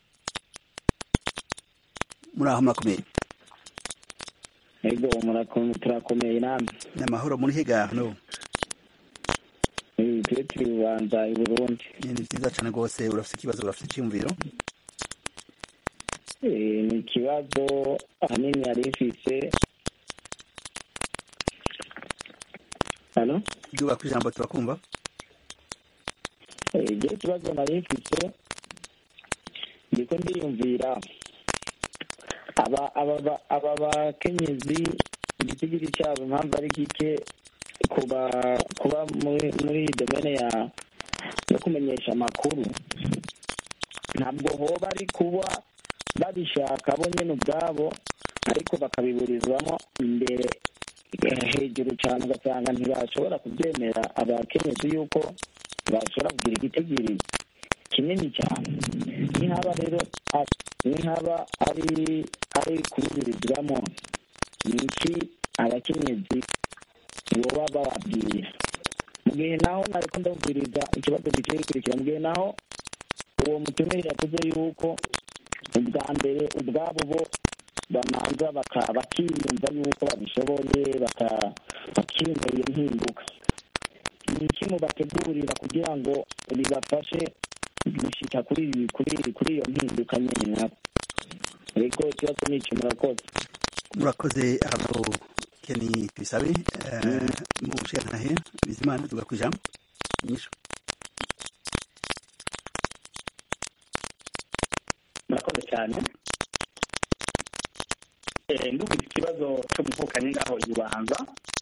muri aho murakomeye ego murakomeye turakomeye namwe ni amahoro muri higa Arnaud Eh, twe turi bubanza i burundi ni vyiza cane rwose urafite ikibazo urafite iciyumviro Eh, ni ikibazo ahanini yari ifise hano duga ku ijambo turakumva ibyo ikibazo nari mfise ndiko ndiyumvira aba aba ba- aba bakenyezi igitigiri cyabo impamvu ari gike kuba kuba muri muri iyi domene ya yo kumenyesha amakuru ntabwo hoba ari kuba babishaka bo nyine ubwabo ariko bakabiburizwamo imbere eh, hejuru cyane ugasanga ntibashobora kubyemera abakenyezi yuko bashobora kugira igitigiri kinini cyane nihaba rero a- nihaba ari ari kubiburizwamo ni iki abakenyezi boba bababwira mu gihe naho nariko ndumviriza ikibazo giciye gikurikira mu gihe naho uwo mutumire yavuze yuko ubwa mbere ubwabo bo bamanza baka- bakiyumva yuko babishoboye baka- bakiyumva iyo mpinduka ni iki mubategurira kugira ngo bibafashe gushika kuri ibi- kuri kuri iyo mpinduka nyene nabo rego ikibazo ni iki murakoze murakoze abo keni tubisabe eh, mu bushikantahe bizimana tuga kwijambo inyishu murakoze cyane Eh, ndumvise ikibazo cyo guvukanye ngaho i bubanza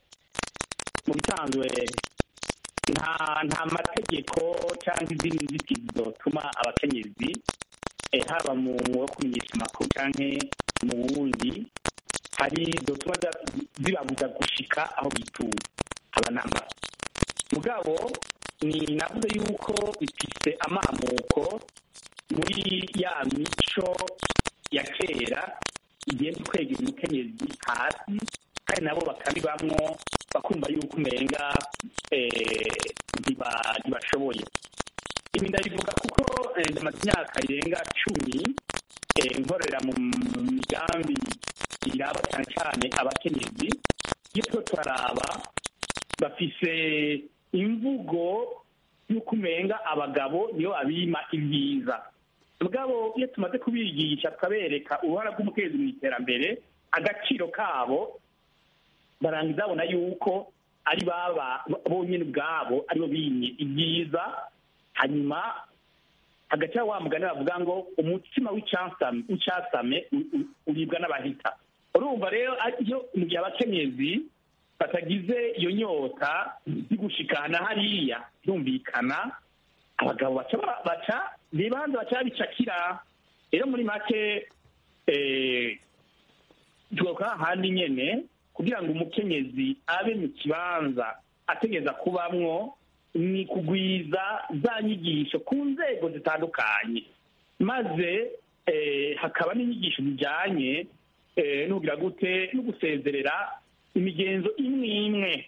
mu bisanzwe nta nta mategeko cyangwa izindi nzitizi zotuma abakenyezi eh, haba mu wo kumenyesha amakuru cyangwa mu wundi hari zotuma za- zibabuza gushika aho bituye haba namba mugabo ni navuze yuko bifise amamuko muri ya mico ya kera igenda kwegera umukenyezi hasi kandi nabo bakabibamwo bakumva yuko umenga eh, ntiba- ntibashoboye ibi ndabivuga kuko eh, ndamaze imyaka irenga cumi eh, nkorera mu migambi iraba cyane cyane abakenyezi iyo tuba turaraba bafise imvugo y'uko umenga abagabo niyo abima ibyiza mugabo iyo tumaze kubigisha tukabereka uruhara rw'umukenyezi mu iterambere agaciro kabo barangiza babona yuko ari baba bonyine ubwabo aribo bimye ibyiza hanyuma hagati wa mugani bavuga ngo umutima w'icyasame w'icyasame u- u- uribwa n'abahita urumva rero iyo mu gihe abakenyezi batagize iyo nyota yo gushikana hariya yumvikana abagabo baca ba- baca bibanza baca babicakira rero muri make eh, tugaruka hahandi nyene kugira ngo umukenyezi abe mu kibanza ategeza kubamwo ni kugwiza za nyigisho ku nzego zitandukanye maze eh, hakaba n'inyigisho zijyanye eh, n'ugira gute no gusezerera imigenzo imwe imwe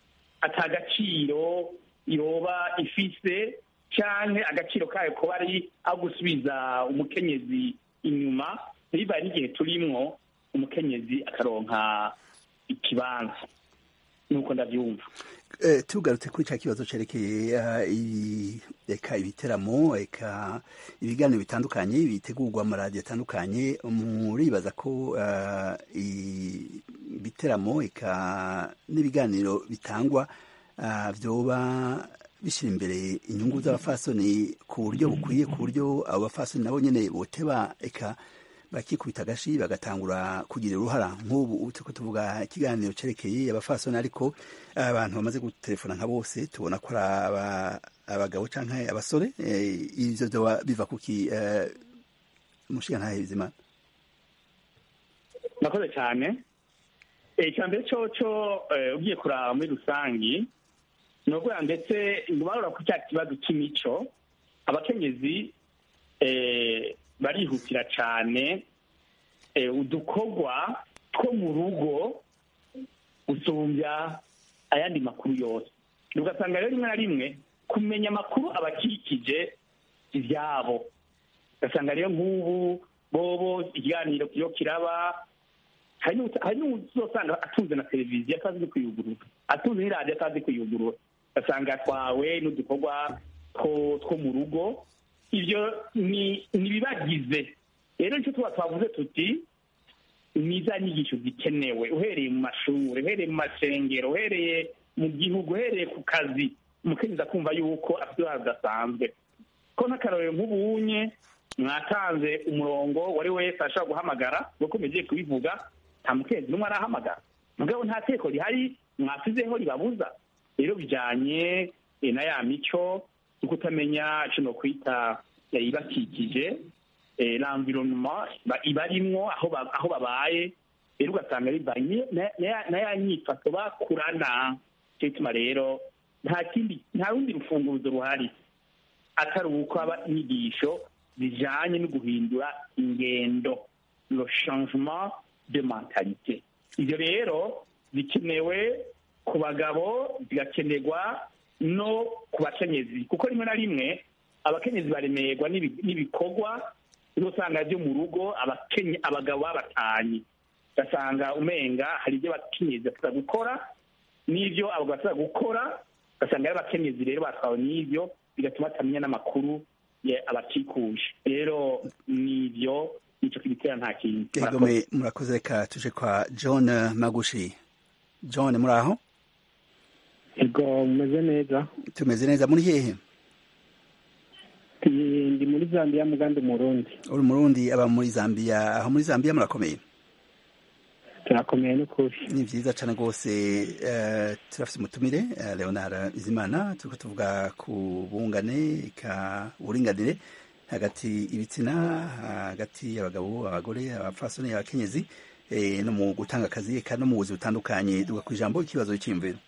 atagaciro yoba ifise canke agaciro kayo kuba ari aho gusubiza umukenyezi inyuma bibaye n'igihe turimwo umukenyezi akaronka ikibanza nuko ndavyumva Eh, tugarutse kuri cya kibazo cerekeye eh, i- eka ibiteramo eka ibiganiro bitandukanye bitegurwa mu radiyo atandukanye muribaza ko eh, i- ibiteramo eka n'ibiganiro bitangwa ah, vyoba bishyira imbere inyungu z'abafasoni ku buryo bukwiye ku buryo abo bafasoni nabo nyene boteba eka bakikubita agashi bagatangura kugira uruhara nk'ubu ubu turiko tuvuga ikiganiro cerekeye abafasoni ariko abantu bamaze gutelefona nka bose tubona ko ari aba- abagabo canke abasore eh, ivyo vyoba biva kuki eh, mushigantahe bizima nakoze cyane Eh, icya mbere coco eh, ugiye kuraba muri rusangi ni ukuvuga ndetse barora ku cya kibazo cy'imico abakenyezi eh, barihutira cyane eh, udukorwa two mu rugo gusumbya ayandi makuru yose ugasanga rero rimwe na rimwe kumenya amakuru abakikije ibyabo ugasanga rero nk'ubu bobo ikiganiro iyo kiraba hari n'uta- hari n'uzosanga atunze na televiziyo atazi no kuyugurura atunze n'iradiyo atazi kuyugurura ugasanga atwawe n'udukorwa two two mu rugo ibyo ni ni ibibagize rero nicyo tuba twavuze tuti ni za nyigisho zikenewe uhereye mu mashuri uhereye mu masengero uhereye mu gihugu uhereye ku kazi umukenyezi akumva yuko afite uruhare rudasanzwe ko n'akarorero nk'ubunye mwatanze umurongo wari wese ashobora guhamagara nk'uko mugiye kubivuga nta mukenyezi n'umwe arahamagara mugabo nta teko rihari mwasizeho ribabuza rero bijyanye eh, na ya mico yo kutamenya icyo no kwita eh, ibakikije eh, l'environnement ba- ibarimwo aho ba- aho babaye rero ugasanga bivanye na- na ya- na ya nyifato bakurana cyo gituma rero nta kindi nta rundi rufunguzo ruhari atari uko haba inyigisho zijanye no guhindura ingendo le changement de mentalité ivyo rero bikenewe ku bagabo zigakenerwa no ku bakenyezi kuko rimwe na rimwe abakenyezi baremerwa n'ibi- n'ibikorwa uzosanga byo mu rugo abakenye- abagabo babatanye ugasanga umenga hari ibyo abakenyezi bashobora gukora n'ibyo abagabo bashobora gukora ugasanga ari abakenyezi rero batwawe n'ibyo bigatuma batamenya n'amakuru ya- abakikuje rero n'ibyo nicyo kibitera nta kintu egome murakoze reka tuje kwa john magushi john muri aho ego mumeze neza tumeze neza muri hehe Ndi- ndi muri zambia muganda umurundi uri umurundi aba muri zambia aho muri zambia murakomeye turakomeye n'ukuri ni vyiza cane rwose eh, turafise umutumire eh, leonard bizimana turiko tuvuga ku bungane ka uburinganire hagati ibitsina hagati y'abagabo abagore abapfasoni abakenyezi eh, no mu gutanga akazi eka no mu buzi butandukanye duga ku ijambo ikibazo c'imviro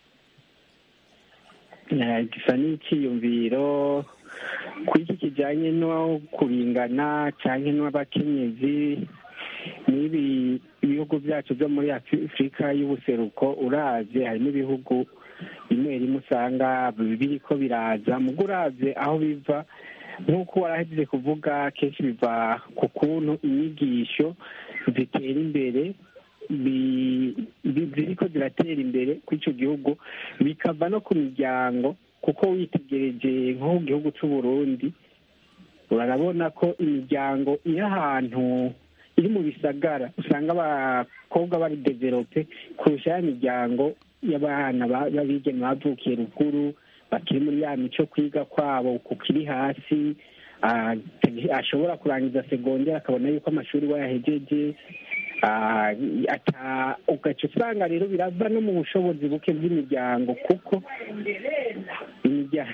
Eh, gisa n'icyiyumviro kuri iki kijyanye no kuringana cyangwa n'abakenyezi n'ibi ibihugu byacu byo muri afurika y'ubuseruko uravye harimo ibihugu bimwe rimwe usanga biriko biraza mugo uravye aho biva nk'uko warahejeje kuvuga kenshi biva ku kuntu inyigisho zitera imbere bi- bi- ziriko ziratera imbere kuri ico gihugu bikava no ku miryango kuko witegereje nko mu gihugu c'u Burundi urarabona ko imiryango iri ahantu iri mu bisagara usanga abakobwa bari develope kurusha ya miryango y'abana ba- b'abigeme bavukiye ruguru bakiri muri ya mico kwiga kwabo kukiri hasi ah, ashobora kurangiza segonderi akabona yuko amashuri wayahejeje Ah, ata ugaca usanga rero birava no mu bushobozi buke bw'imiryango kuko imirya-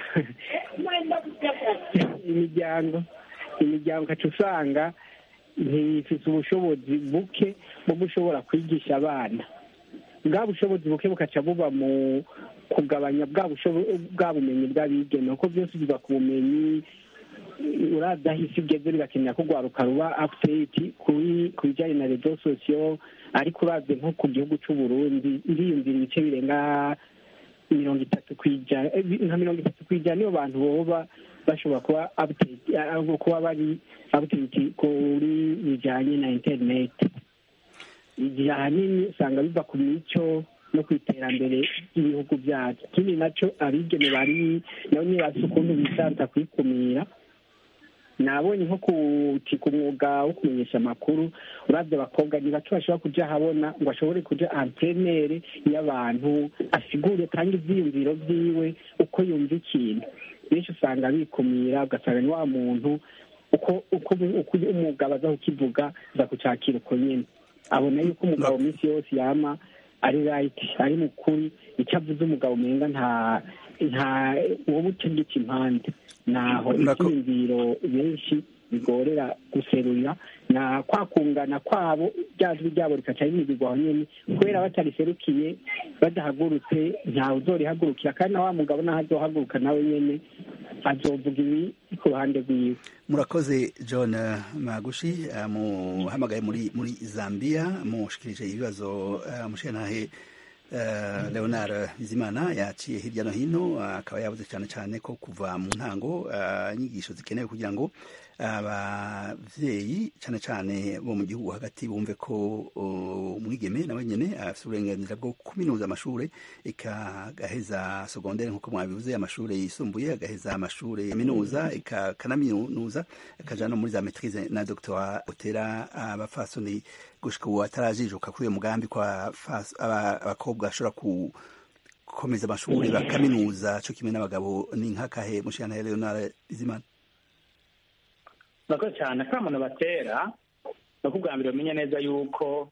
imiryango imiryango ugaca usanga ntifite ubushobozi buke bwo gushobora kwigisha abana bwa bushobozi buke bukaca buba mu kugabanya bwa bushobo- bwa bumenyi bw'abigeme kuko byose biva ku bumenyi uraza aho isi igeze bigakenera ko rwaruka ruba update kuri ku bijyanye na rezo sosiyo ariko uravye nko ku gihugu c'u Burundi ndiyumvira ibice birenga mirongo itatu kw'ijana eh, nka mirongo itatu kw'ijana nibo bantu boba bashobora kuba update ah, kuba bari update kuri bijanye na internet igihe ahanini usanga biva ku mico no ku iterambere ry'ibihugu byacu ikindi naco abigeme bari nabo nyine bafise ukuntu bisanza kwikumira nabonye nko ku ku mwuga wo kumenyesha amakuru uravye abakobwa ni bake bashobora kuja habona ngo ashobore kuja antrenere y'abantu asigure kandi ivyiyumviro vyiwe uko yumva ikintu benshi usanga bikumira ugasanga ni wa muntu uko uko uko umugabo aza kukivuga aza kucakira uko nyene abona yuko umugabo minsi yose yama ari right ari mukuri icyo avuze umugabo umenga nta nta wowe utegeka impande naho Nako- ibyiyumviro benshi bigorera guserurira na kwa kungana kwabo rya jwi ryabo rikaca rimigirwa aho nyene kubera batariserukiye badahagurutse ntawe uzorihagurukira kandi na wa mugabo naho azohaguruka nawe nyene azovuga ibi ku ruhande rwiwe murakoze john eh, magushi eh, muhamagaye muri muri zambia mushikirije ibibazo eh, mushentahe eh, leonard bizimana yaciye hirya no hino eh, akaba yavuze cyane cyane ko kuva mu ntango eh, inyigisho zikenewe kugira ngo abavyeyi cyane cyane bo mu gihugu hagati bumve ko uh, umwigeme nawe nyene afite uburenganzira bwo kuminuza amashure eka agaheza segondere nk'uko mwabivuze amashure yisumbuye agaheza amashure yaminuza eka akanaminuza akaja no muri za maitrise na doctorat utera abafasoni gushika ubu atarajijuka kuri uyo mugambi kwa fas- aba- abakobwa bashobora ku gukomeza amashure bakaminuza co kimwe n'abagabo ni nk'akahe mushana Leonard Bizimana murakoze cyane akamuntu batera ni uko ubwa mbere bamenya neza yuko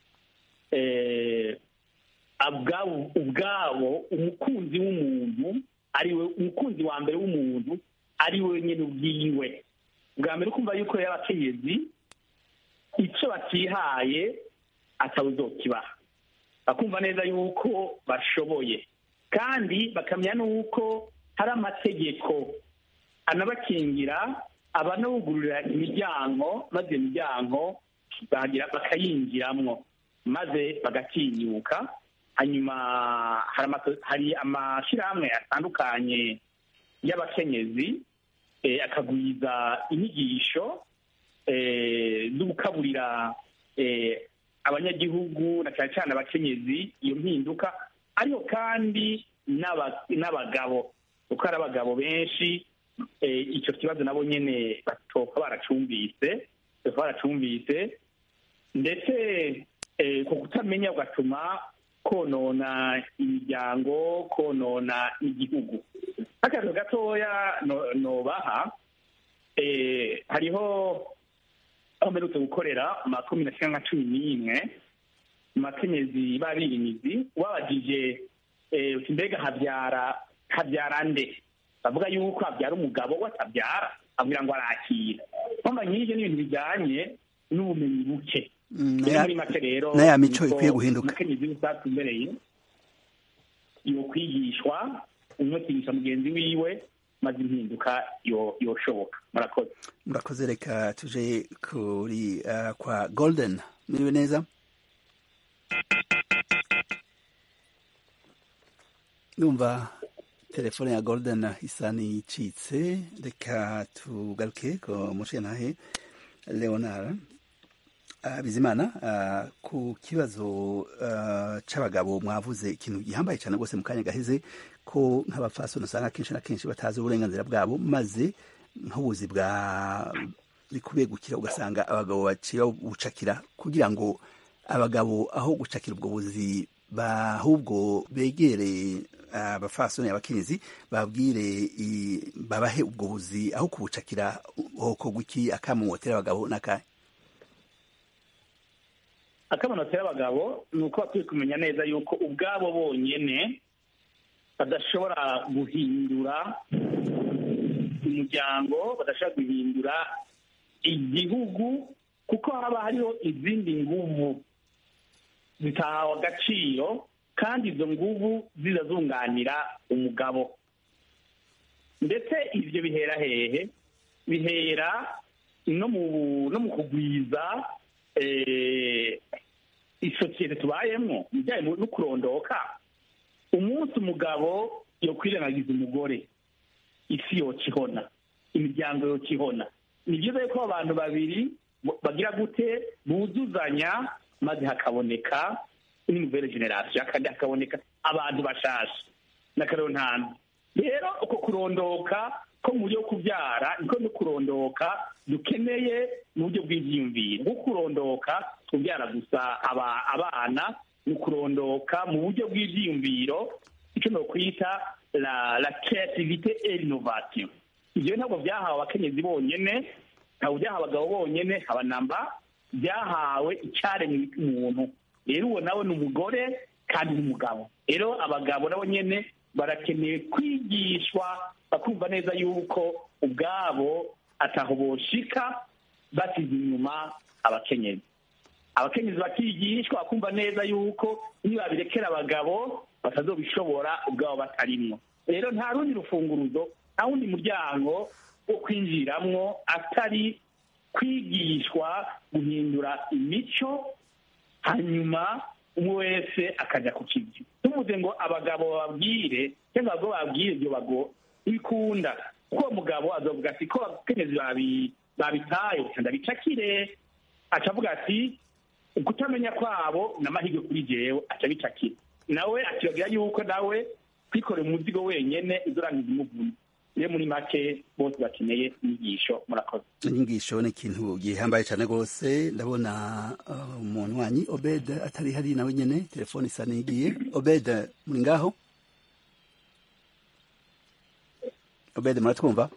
eh, ubwabo ubwabo umukunzi w'umuntu ari we umukunzi wa mbere w'umuntu ari we nyine ubwiwe ubwa mbere ukumva yuko rero abakenyezi icyo batihaye atawuzokibaha bakumva neza yuko bashoboye kandi bakamenya n'uko hari amategeko anabakingira abanawugururira imiryango maze iyo miryango bagira bakayinjiramwo maze bagatinyuka hanyuma hari amato- hari amashyirahamwe atandukanye y'abakenyezi eh, akagwiza inyigisho eh, zo gukaburira eh, abanyagihugu na cyane cyane abakenyezi iyo mpinduka ariko kandi n'aba- n'abagabo kuko hari abagabo benshi eh, icyo kibazo nabo nyene batoka baracumbise batoka baracumbise ndetse eh, ku kutamenya ugatuma konona imiryango konona igihugu nk'akantu gatoya no- nobaha eh, hariho aho mperutse gukorera makumi na nka cumi n'imwe mu makenyezi b'abirimizi ubabajije eh, uti mbega habyara habyara nde bavuga yuko habyara umugabo we atabyara abwira ngo arakira mpamvu nk'ibyo ni ibintu bijyanye n'ubumenyi buke Mm, rero na muri ya- make rero na ya mico niko ikwiye guhinduka. umukenyezi w'isatsi umbereye yo kwigishwa umwigisha mugenzi wiwe maze impinduka yo- yoshoboka murakoze murakoze reka tuje kuri uh, kwa golden muriwe neza ndumva telefone ya golden isa n'icitse reka tugaruke ku mushenahe leonard uh, bizimana uh, ku kibazo uh, c'abagabo mwavuze ikintu gihambaye cyane rwose mu kanya gaheze ko nk'abafasoni usanga kenshi na kenshi batazi uburenganzira bwabo maze nk'ubuzi bwa bikubegukira ugasanga abagabo baciye bucakira kugira ngo abagabo aho gucakira ubwo buzi ahubwo begere abafasoni abakenyezi babwire i- babahe ubwo buzi aho kubucakira hokorwa iki akamumotera abagabo n'akahe akamanota y'abagabo ni uko bakwiye kumenya neza yuko ubwabo bonyene badashobora guhindura umuryango badashobora guhindura igihugu kuko haba hariho izindi nguvu zitahawe agaciro kandi izo nguvu zizazunganira umugabo ndetse ibyo bihera hehe bihera no mu no mu kugwiza eh, isosiyete tubayemo ibijyanye no kurondoka umunsi umugabo yokwirengagiza umugore isi yokihona imiryango yokihona ni byiza yuko abantu babiri bo- bagira gute buzuzanya maze hakaboneka n'imuvere generasiyo kandi hakaboneka abantu bashasha n'akarero ntanzi rero uko kurondoka ko mu buryo bwo kubyara niko no kurondoka dukeneye mu buryo bw'ibyiyumviro nko kurondoka kubyara gusa aba- abana ni ukurondoka mu buryo bw'ibyiyumviro icyo nokwita la la creativité et l'innovation ibyo ntabwo byahawe abakenyezi bonyene ntabwo byahawe abagabo bonyene haba namba byahawe icyaremwe umuntu rero uwo nawe ni umugore kandi n'umugabo rero abagabo nabo nyene barakeneye kwigishwa bakumva neza yuko ubwabo ataho boshika basize inyuma abakenyezi abakenyezi bakigishwa bakumva neza yuko iyo babirekera abagabo batazobishobora ubwabo batarimwo rero nta rundi rufunguruzo nta wundi muryango wo kwinjiramwo atari kwigishwa guhindura imico hanyuma umwe wese akajya ku kivi tumuze ngo abagabo bababwire cyangwa abagabo babwire ibyo bago bikunda kuko uwo mugabo azovuga ati ko abakenyezi babi- babitaye ndabicakire aca avuga ati ukutamenya kwabo ni amahirwe kuri jewe aca abicakira nawe akibagira yuko nawe kwikorera umuzigo wenyene izorangiza umuvunyi rero muri make bose bakeneye inyigisho murakoze inyigisho ni ikintu gihambaye cyane rwose ndabona uh, umunywanyi obed atari hari nawe nyene telefone isa n'igiye obed muri ngaho obed muratwumva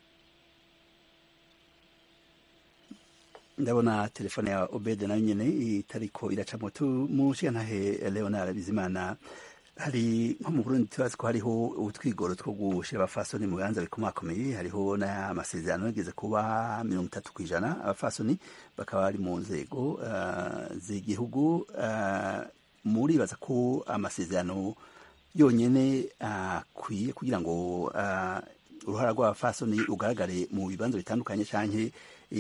ndabona telefone ya obed nayo nyene itariko iracamo tumushigantahe leonard bizimana hari nko mu burundi tubazi ko hariho utwigoro two gushira abafasoni mu bibanza bikomakomeye hariho n'amasezerano yageze kuba mirongo itatu ku ijana abafasoni bakaba bari mu nzego uh, z'igihugu uh, muribaza ko amasezerano yonyene akwiye uh, kugira ngo uh, uruhara rw'abafasoni rugaragare mu bibanza bitandukanye canke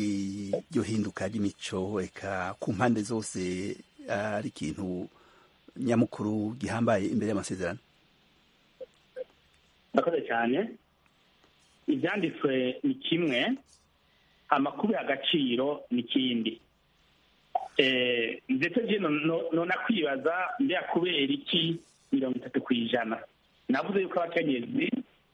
iryo hinduka ry'imico eka ku mpande zose ari ikintu nyamukuru gihambaye imbere y'amasezerano murakoze cyane ibyanditswe ni kimwe amakuru y'agaciro ni ikindi ndetse nona kwibaza mbega kubera iki mirongo itatu ku ijana navuze yuko abakenyezi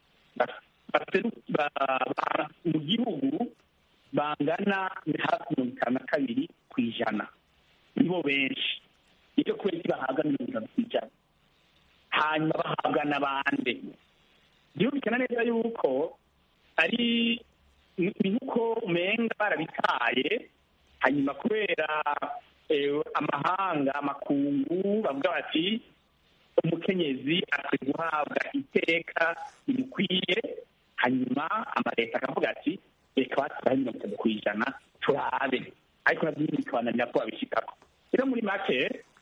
mu gihugu bangana hafi mirongo itanu na kabiri ku ijana nibo benshi nicyo kubera iki bahabwa mirongo itatu ku ijana hanyuma bahabwa n'abandi byumvikana neza yuko ari ni nk'uko umenga barabitaye hanyuma kubera amahanga amakungu bavuga bati umukenyezi akwiye guhabwa iteka rimukwiye hanyuma amaleta akavuga ati reka batubahe mirongo itatu ku ijana turabe ariko nabyo nyine bikabananira ko babishyikako rero muri make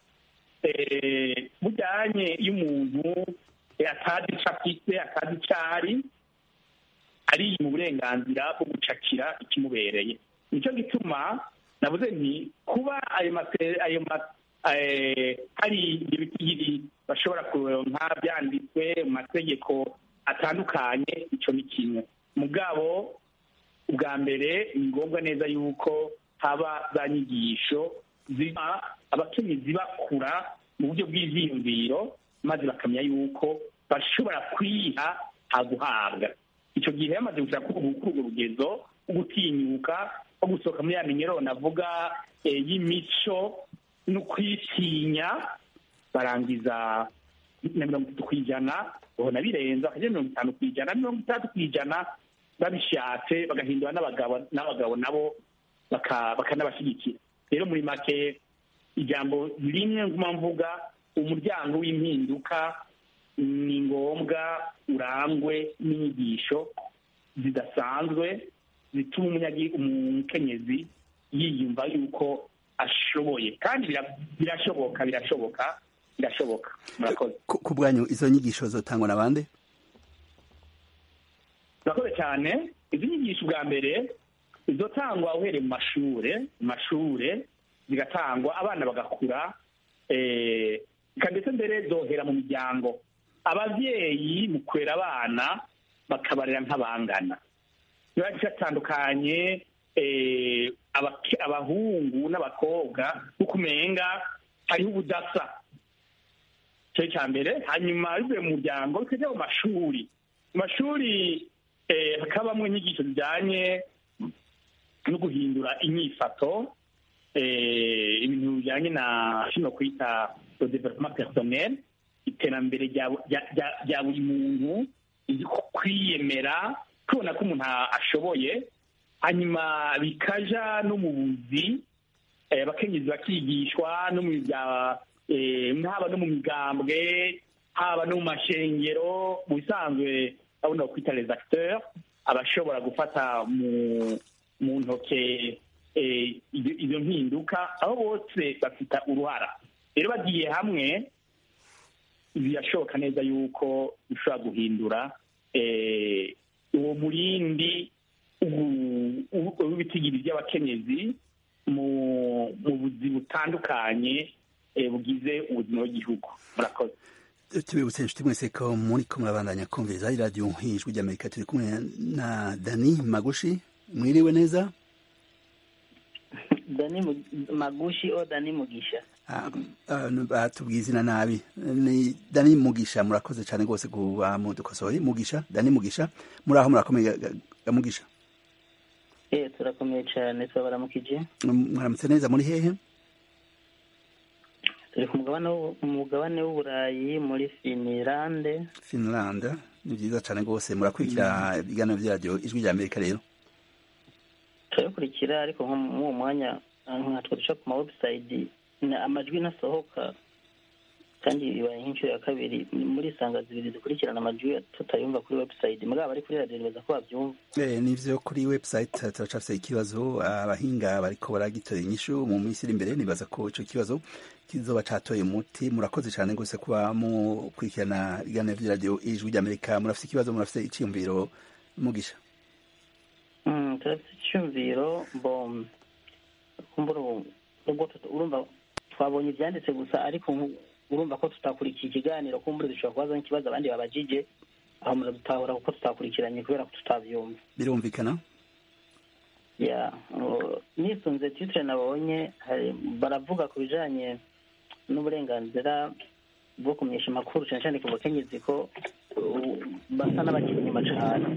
bujyanye iyo umuntu atazi icyo afite atazi icyo ari ari mu burenganzira bwo gucakira ikimubereye nicyo gituma navuze nti kuba ayo ayo hari ibiti bashobora kuronka byanditswe mu mategeko atandukanye icyo ni kimwe mugabo ubwa mbere ni ngombwa neza yuko haba za nyigisho ziba abakenyezi bakura mu buryo bw'ivyiyumviro maze bakamenya yuko bashobora kwiha haguhabwa icyo gihe yamaze gushaka kuri urwo rugezo rwo gutinyuka nko gusohoka muri ya minyero navuga y'imico no kwitinya barangiza na mirongo itatu ku ijana babona birenze bakagera mirongo itanu ku ijana mirongo itandatu ku ijana babishatse bagahindura n'abagabo n'abagabo nabo bakanabashyigikira rero muri make ijambo rimwe nguma mvuga umuryango w'impinduka ni ngombwa urangwe n'inyigisho zidasanzwe zituma umukenyezi yiyumva yuko ashoboye kandi birashoboka birashoboka birashoboka murakoze ku bwanyu izo nyigisho zotangwa na bande murakoze cyane izi nyigisho bwa mbere zizotangwa uhereye mu mashure mu mashure zigatangwa abana bagakura ndetse mbere zohera mu miryango ababyeyi mu kurera abana bakabarera nk'abangana biba biratandukanye abahungu n'abakobwa kuko umenga hariho ubudasa icyo cya mbere hanyuma bivuye mu muryango bikajya mu mashuri mu mashuri hakabamo inyigisho zijyanye no guhindura inyifato ibintu bijyanye na kino kwita development personnel iterambere rya buri muntu kwiyemera tubona ko umuntu ashoboye hanyuma bikaja no mu buzi abakenyezi bakigishwa no mu haba no mu migambwe haba no mu mashengero mu bisanzwe abona kwita les acteurs abashobora gufata mu ntoke izo mpinduka aho bose bafite uruhara rero bagiye hamwe birashoboka neza yuko bishobora guhindura uwo murindi w'ibitigiri by'abakenyezi mu buzi butandukanye bugize ubuzima bw'igihugu murakoze tubibutse inshuti mwese ko muri ko murabandanya kumviriza iradiyo nk'ijwi ry'amerika turi kumwe na dani magushi mwiriwe neza dani magushi o dani mugisha batubwiye izina nabi ni dani mugisha murakoze cyane rwose kuba mudukosoye mugisha dani mugisha muri aho murakomeye mugisha eh turakomeye cyane turabaramukije mwaramutse neza muri hehe turi ku mugabane w'uburayi muri finilande finilande ni byiza cyane rwose murakurikira ibiganiro byaryo ijwi rya amerika rero turabikurikira ariko nko muri uwo mwanya nkatwe duca ku ma webusayidi amajwi ntasohoka kandi bibaye nk'inshuro ya kabiri muri sanga zibiri zikurikirana amajwi tutayumva kuri webusayidi mugabo bari kuri radiyo bibaza ko babyumva nivyo kuri website turacafise ikibazo abahinga bariko baragitora inyishu mu minsi iri imbere nibaza ko ico kibazo kizoba catoye umuti murakoze cane rwose kuba mukurikirana ibiganiro vy'iradiyo ijwi ry'amerika murafise ikibazo murafise iciyumviro mugisha turafise iciyumviro bo urumva twabonye ivyanditse gusa ariko urumva ko tutakurikiye ikiganiro kumbure dushobora kubaza nk'ikibazo abandi babajije aho muradutahura kuko tutakurikiranye kubera ko tutabyumva birumvikana ya uh, nisunze titire nabonye hari- baravuga ku bijanye n'uburenganzira bwo kumenyesha amakuru cyane cyane ku bakenyezi ko uh, basa n'abakiri inyuma cane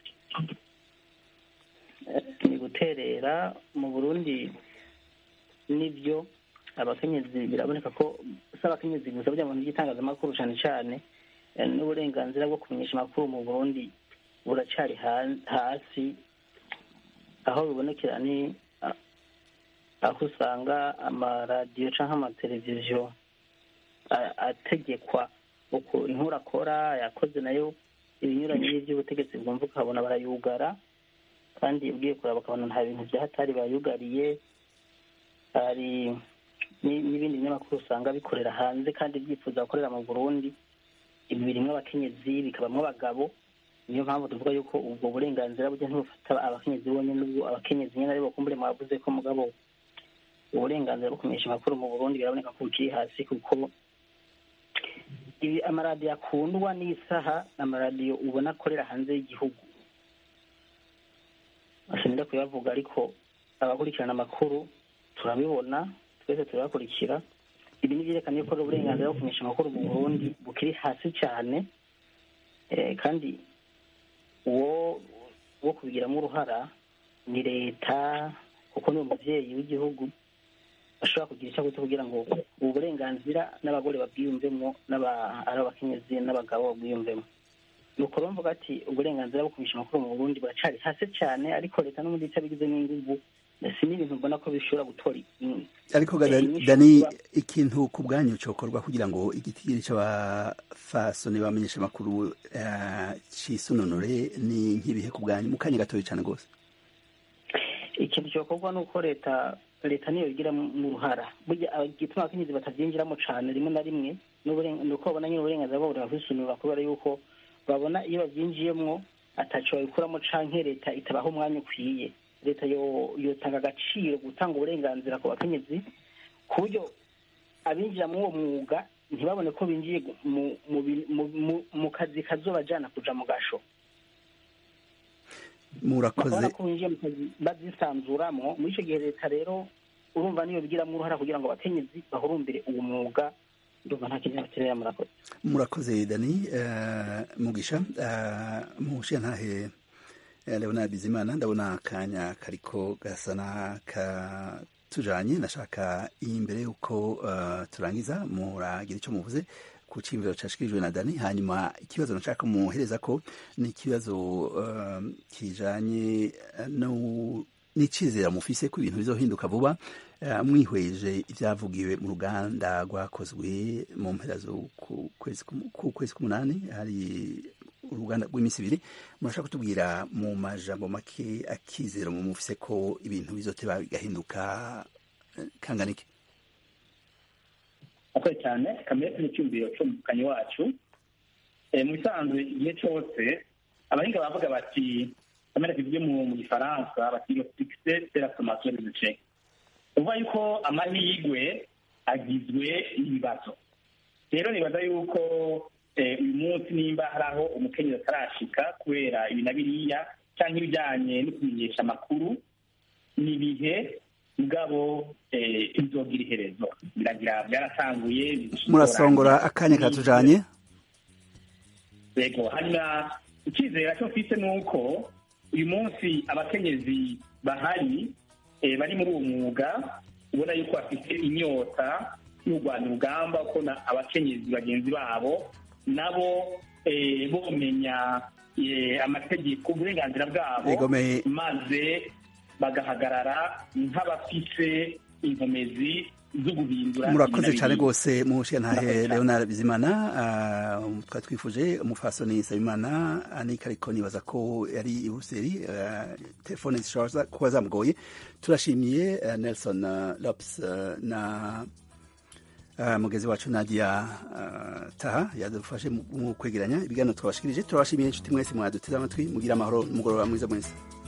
Eh, ni guterera mu burundi nibyo abakenyezi biraboneka ko si abakenyezi gusa burya mu bintu by'itangazamakuru cyane cyane eh, n'uburenganzira bwo kumenyesha amakuru mu burundi buracari ha- hasi aho bibonekera ni a- aho usanga amaradiyo cyangwa amateleviziyo a- ategekwa uko inkuru akora yakoze nayo ibinyuranye n'iby'ubutegetsi bwumva ukabona barayugara kandi ugiye kureba bakabona nta bintu byahatari bayugariye hari ni- n'ibindi binyamakuru usanga bikorera hanze kandi byifuza gukorera mu burundi ibi birimwo abakenyezi bikabamwo abagabo niyo mpamvu tuvuga yuko ubwo burenganzira burya ntibufata abakenyezi bonyine n'ubwo abakenyezi nyine aribo kumbure mwavuze ko mugabo uburenganzira bwo kumenyesha amakuru mu burundi biraboneka ko bukiri hasi kuko ibi amaradiyo akundwa n'isaha ni amaradiyo ubona akorera hanze y'igihugu asinda kuyavuga ariko abakurikirana amakuru turabibona twese turabakurikira ibi ni byerekana yuko uburenganzira bwo kumenyesha amakuru mu burundi bukiri hasi cyane Eh, kandi uwo wo kubigiramo uruhara ni leta kuko ni umubyeyi w'igihugu ashobora kugira icyo akoze kugira ngo ubu burenganzira n'abagore babwiyumvemo n'aba- ari abakenyezi n'abagabo babwiyumvemo ni uko rero mvuga ati uburenganzira bwo kumenyesha amakuru mu burundi buracari hasi cyane ariko leta n'ubundi itabigizemo inguvu si n'ibintu mbona ko bishobora gutora in- ariko ga- Eh, Dani- inyishu dani kuba- ikintu ku bwanyu cokorwa kugira ngo igitigiri c'abafasoni bamenyesha amakuru eh, cisununure ni nk'ibihe ku bwanyu mu kanya gatoya cane rwose ikintu cyokorwa ni uko leta leta niyo igira mu ruhara burya igituma abakenyezi batabyinjiramo cane rimwe na rimwe n'uburen- ni uko babona nyine uburenganzira bwabo burabisumira kubera yuko babona iyo babyinjiyemwo ataco babikuramo canke leta itabaha umwanya ukwiye leta yo- yotanga agaciro gutanga uburenganzira ku bakenyezi ku buryo abinjira muri uwo mwuga ntibabone ko binjiye gu- mu- mu bi- mu- mu- mu kazi kazobajana kuja mu gasho murakoze bakabona ko binjiye mu kazi bazisanzuramwo muri icyo gihe leta rero urumva niyo bigiramo uruhara kugira ngo abakenyezi bahurumbire uwo mwuga ndumva nta kintu bakenera murakoze murakoze dani eh, mugisha eh, mushiyantahe eh, leonard bizimana ndabona akanya kariko gasa n'akatujanye nashaka imbere yuko eh, turangiza muragira ico muvuze ku ciyumviro cashikirijwe na dani hanyuma ikibazo nashaka muhereza ko ni ikibazo eh, kijanye no n'icizera mufise ko ibintu bizohinduka vuba eh, mwihweje ibyavugiwe mu ruganda rwakozwe mu mpera zo ku kwezi ku- ku kwezi k'umunani hari uruganda rw'iminsi ibiri murashaka kutubwira mu majambo make akizero mu mufise ko ibintu bizoteba bigahinduka eh, kangana iki akoze cyane kamere n'icyumviro cy'umukanyi wacu Eh, mu bisanzwe igihe cyose abahinga bavuga bati kamere tuvuge mu mu gifaransa bati iyo fikise de la sommation des échecs uvuga yuko amahirwe agizwe n'ibibazo rero nibaza yuko eh, uyu munsi nimba hari aho umukenyezi atarashika kubera ibi na biriya cyangwa ibijyanye no kumenyesha amakuru ni ibihe mugabo eh, bizogira iherezo biragira byaratanguye bishobora- murasongora akanya katujanye yego hanyuma icyizere cyo mfite ni uko uyu munsi abakenyezi bahari eh, bari muri uwo mwuga ubona yuko bafite inyota y'urwanya urugamba ko na abakenyezi bagenzi babo nabo eh, bomenya eh, amategeko uburenganzira bwabo Egome. maze bagahagarara nk'abafise inkomezi zo guhindura murakoze ibintu cyane biriya. rwose mushiyantahe Murakoze cyane. leonard bizimana ah, twari twifuje umufasoni nsabimana anika ariko nibaza ko yari i buruseli ah, telefone zishobora kuba zamugoye turashimiye eh, nelson ah, lops ah, na ah, mugezi wacu nadia ah, taha yadufashe mu mu kwegeranya ibiganiro twabashikirije turabashimiye inshuti mwese mwaduteze amatwi mugira amahoro umugoroba mwiza mwese